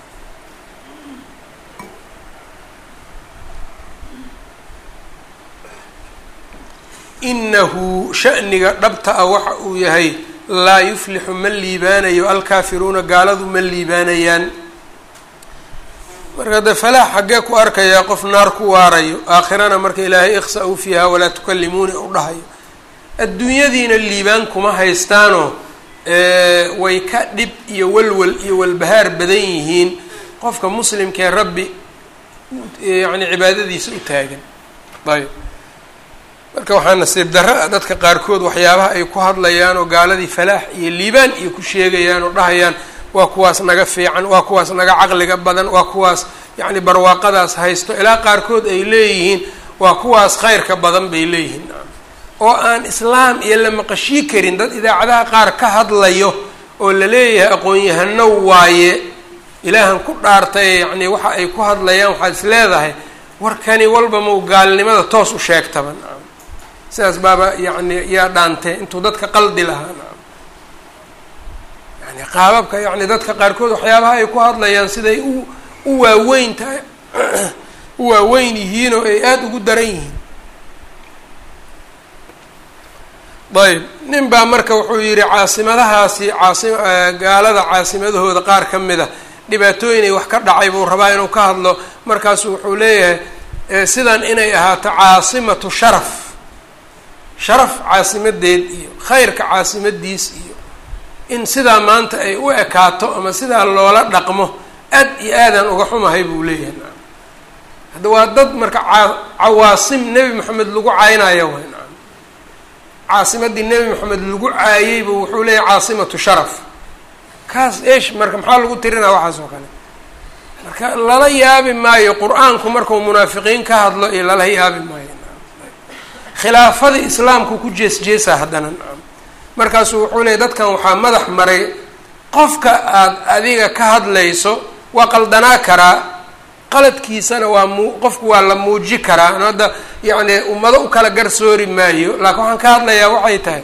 inahu sha'niga dhabta ah waxa uu yahay laa yuflixu ma liibaanayo alkaafiruuna gaaladu ma liibaanayaan marka de falaax xaggee ku arkayaa qof naar ku waarayo aakhirana marka ilaahay ikhsa-u fiiha walaa tukallimuuni u dhahayo adduunyadiina liibaan kuma haystaanoo way ka dhib iyo walwal iyo walbahaar badan yihiin qofka muslimkee rabbi yacni cibaadadiisa u taagan ayb marka waxaa nasiib darro ah dadka qaarkood waxyaabaha ay ku hadlayaan oo gaaladii falaax iyo liibaan iyo ku sheegayaan oo dhahayaan waa kuwaas naga fiican waa kuwaas naga caqliga badan waa kuwaas yacni barwaaqadaas haysto ilaa qaarkood ay leeyihiin waa kuwaas khayrka badan bay leeyihiin oo aan islaam iyo la maqashii karin dad idaacadaha qaar ka hadlayo oo la leeyahay aqoon-yahano waaye ilaahan ku dhaartay yacni waxa ay ku hadlayaan waxaad is leedahay warkani walba mau gaalnimada toos u sheegtaba nacam sidaas baaba yacni yaa dhaantee intuu dadka qaldi lahaa nacam yani qaababka yacni dadka qaarkood waxyaabaha ay ku hadlayaan siday u u waaweyn tahay u waaweyn yihiin oo ay aada ugu daran yihiin ayb nin baa marka wuxuu yidhi caasimadahaasi caasi gaalada caasimadahooda qaar ka mid a dhibaatooyinay wax ka dhacay buu rabaa inuu ka hadlo markaasu wuxuu leeyahay sidan inay ahaato caasimatu sharaf sharaf caasimadeed iyo khayrka caasimadiis iyo in sidaa maanta ay u ekaato ama sidaa loola dhaqmo aad iyo aadaan uga xumahay buu leeyahay hadda waa dad marka cawaasim nebi moxamed lagu caynaya way nacam caasimadii nebi moxamed lagu caayeybu wuxuu leeyahay caasimatu sharaf kaas eesh marka maxaa lagu tirinaa waxaas oo kale marka lala yaabi maayo qur-aanku markuu munaafiqiin ka hadlo iyo lala yaabi maayo khilaafadii islaamku ku jees jeesaa haddana nacam markaasuu wuxuu leeyay dadkan waxaa madax maray qofka aad adiga ka hadlayso waa qaldanaa karaa qaladkiisana waa mu qofku waa la muuji karaa an hadda yacni ummado u kala garsoori maayo laakiin waxaan ka hadlayaa waxay tahay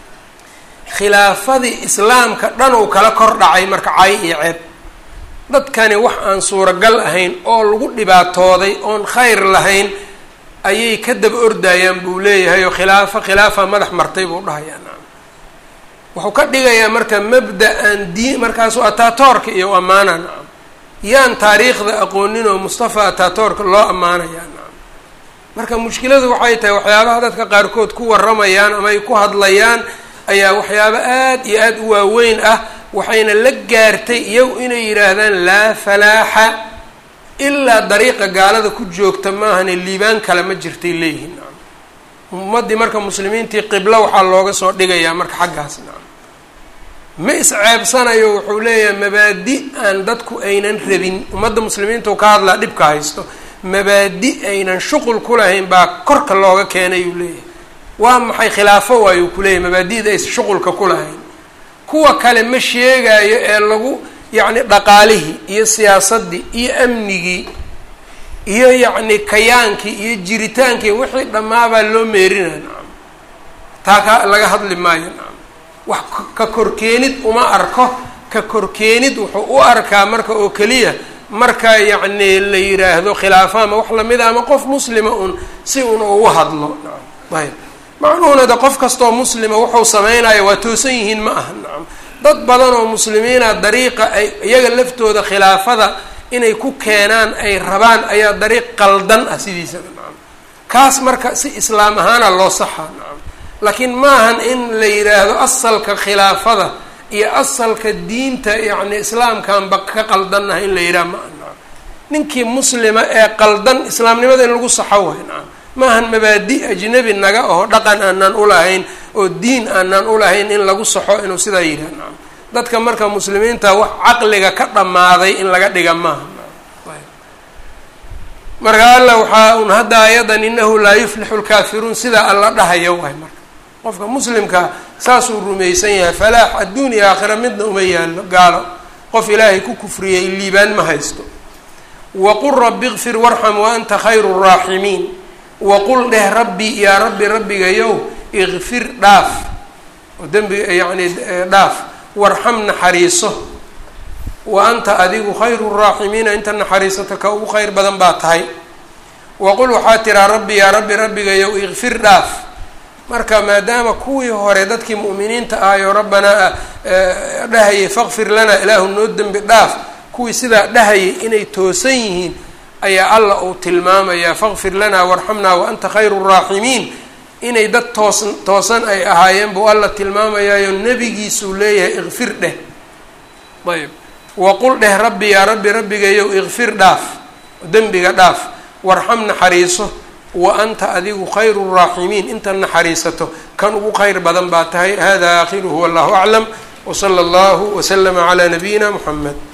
khilaafadii islaamka dhan uu kala kor dhacay marka cay iyo ceeb dadkani wax aan suuragal ahayn oo lagu dhibaatooday oon khayr lahayn ayay ka daba ordayaan buu leeyahay oo khilaafo khilaafa madax martay buu dhahayaa nacam wuxuu ka dhigayaa marka mabda-an diin markaasuu ataatoorka iyo ammaana nacam yaan taariikhda aqoonin oo mustafa ataatoorka loo ammaanayaa nacam marka mushkiladu waxay tahay waxyaabaha dadka qaarkood ku warramayaan ama ay ku hadlayaan ayaa waxyaabo aada iyo aada u waaweyn ah waxayna la gaartay iyagu inay yidhaahdaan laa falaaxa ilaa dariiqa gaalada ku joogta maahane liibaan kale ma jirtay leeyihiin nacam ummaddii marka muslimiintii qiblo waxaa looga soo dhigayaa marka xaggaas nacam ma isceebsanayo wuxuu leeyahay mabaadi aan dadku aynan rabin ummadda muslimiinta u ka hadlaa dhibka haysto mabaadi aynan shuqul ku lahayn baa korka looga keenay uu leeyahay waa maxay khilaafo waayuu kuleeyahay mabaadida aysa shuqulka ku lahayn kuwa kale ma sheegaayo ee lagu yacni dhaqaalihii iyo siyaasaddii iyo amnigii iyo yacni kayaankii iyo jiritaankii wixii dhammaabaa loo meerinaya nacam taa ka laga hadli maayo nacam wax ka korkeenid uma arko ka korkeenid wuxuu u arkaa marka oo keliya marka yacni la yidhaahdo khilaafo ama wax lamida ama qof muslima un si un ugu hadlo nacam ayb macnuhuna de qof kastoo muslima wuxuu samaynayo waa toosan yihiin ma aha nacam dad badan oo muslimiina dariiqa ay iyaga laftooda khilaafada inay ku keenaan ay rabaan ayaa dariiq qaldan ah sidiisaba nacam kaas marka si islaam ahaana loo saxaa nacam laakiin maahan in la yidhaahdo asalka khilaafada iyo asalka diinta yacni islaamkanba ka qaldannaha in la yidhaha maa nacam ninkii muslima ee qaldan islaamnimada in lagu saxo waay nacam maahan mabaadi ajnabi naga oo dhaqan aanaan ulahayn oo diin aanaan ulahayn in lagu saxo inuu sidaa yidhaha nacam dadka marka muslimiinta wax caqliga ka dhammaaday in laga dhiga maaha marka alla waxaa un hadda ayadan inahu laa yuflixu lkaafiruun sidaa alla dhahayo waay marka qofka muslimka saasuu rumaysan yahay falaax adduun iyo aakhira midna uma yaallo gaalo qof ilaahay ku kufriyay liibaan ma haysto waqul rabbi kfir warxam wa anta khayru raaximiin waqul dheh rabbi yaa rabbi rabbigayow ikfir dhaaf oo dembiga yacni dhaaf warxam naxariiso wa anta adigu khayru raaximiina inta naxariisato ka ugu khayr badan baa tahay waqul waxaa tiraa rabbi yaa rabbi rabbigayow ikfir dhaaf marka maadaama kuwii hore dadkii mu'miniinta ahayoo rabbanaa dhahayay faqfir lana ilaahu noo dembi dhaaf kuwii sidaa dhahayay inay toosan yihiin ayaa alla uu tilmaamayaa faqfir lanaa warxamnaa wa anta khayru raaximiin inay dad toos toosan ay ahaayeen buu alla tilmaamayaayo nebigiisuu leeyahay ikfir dheh ayb waqul dheh rabbi yaa rabbi rabbigayow ikfir dhaaf dembiga dhaaf warxam naxariiso wa anta adigu khayru raaximiin inta naxariisato kan ugu khayr badan baa tahay hada aakhiruhu wallahu aclam wsala allahu waslama calaa nabiyina muxamed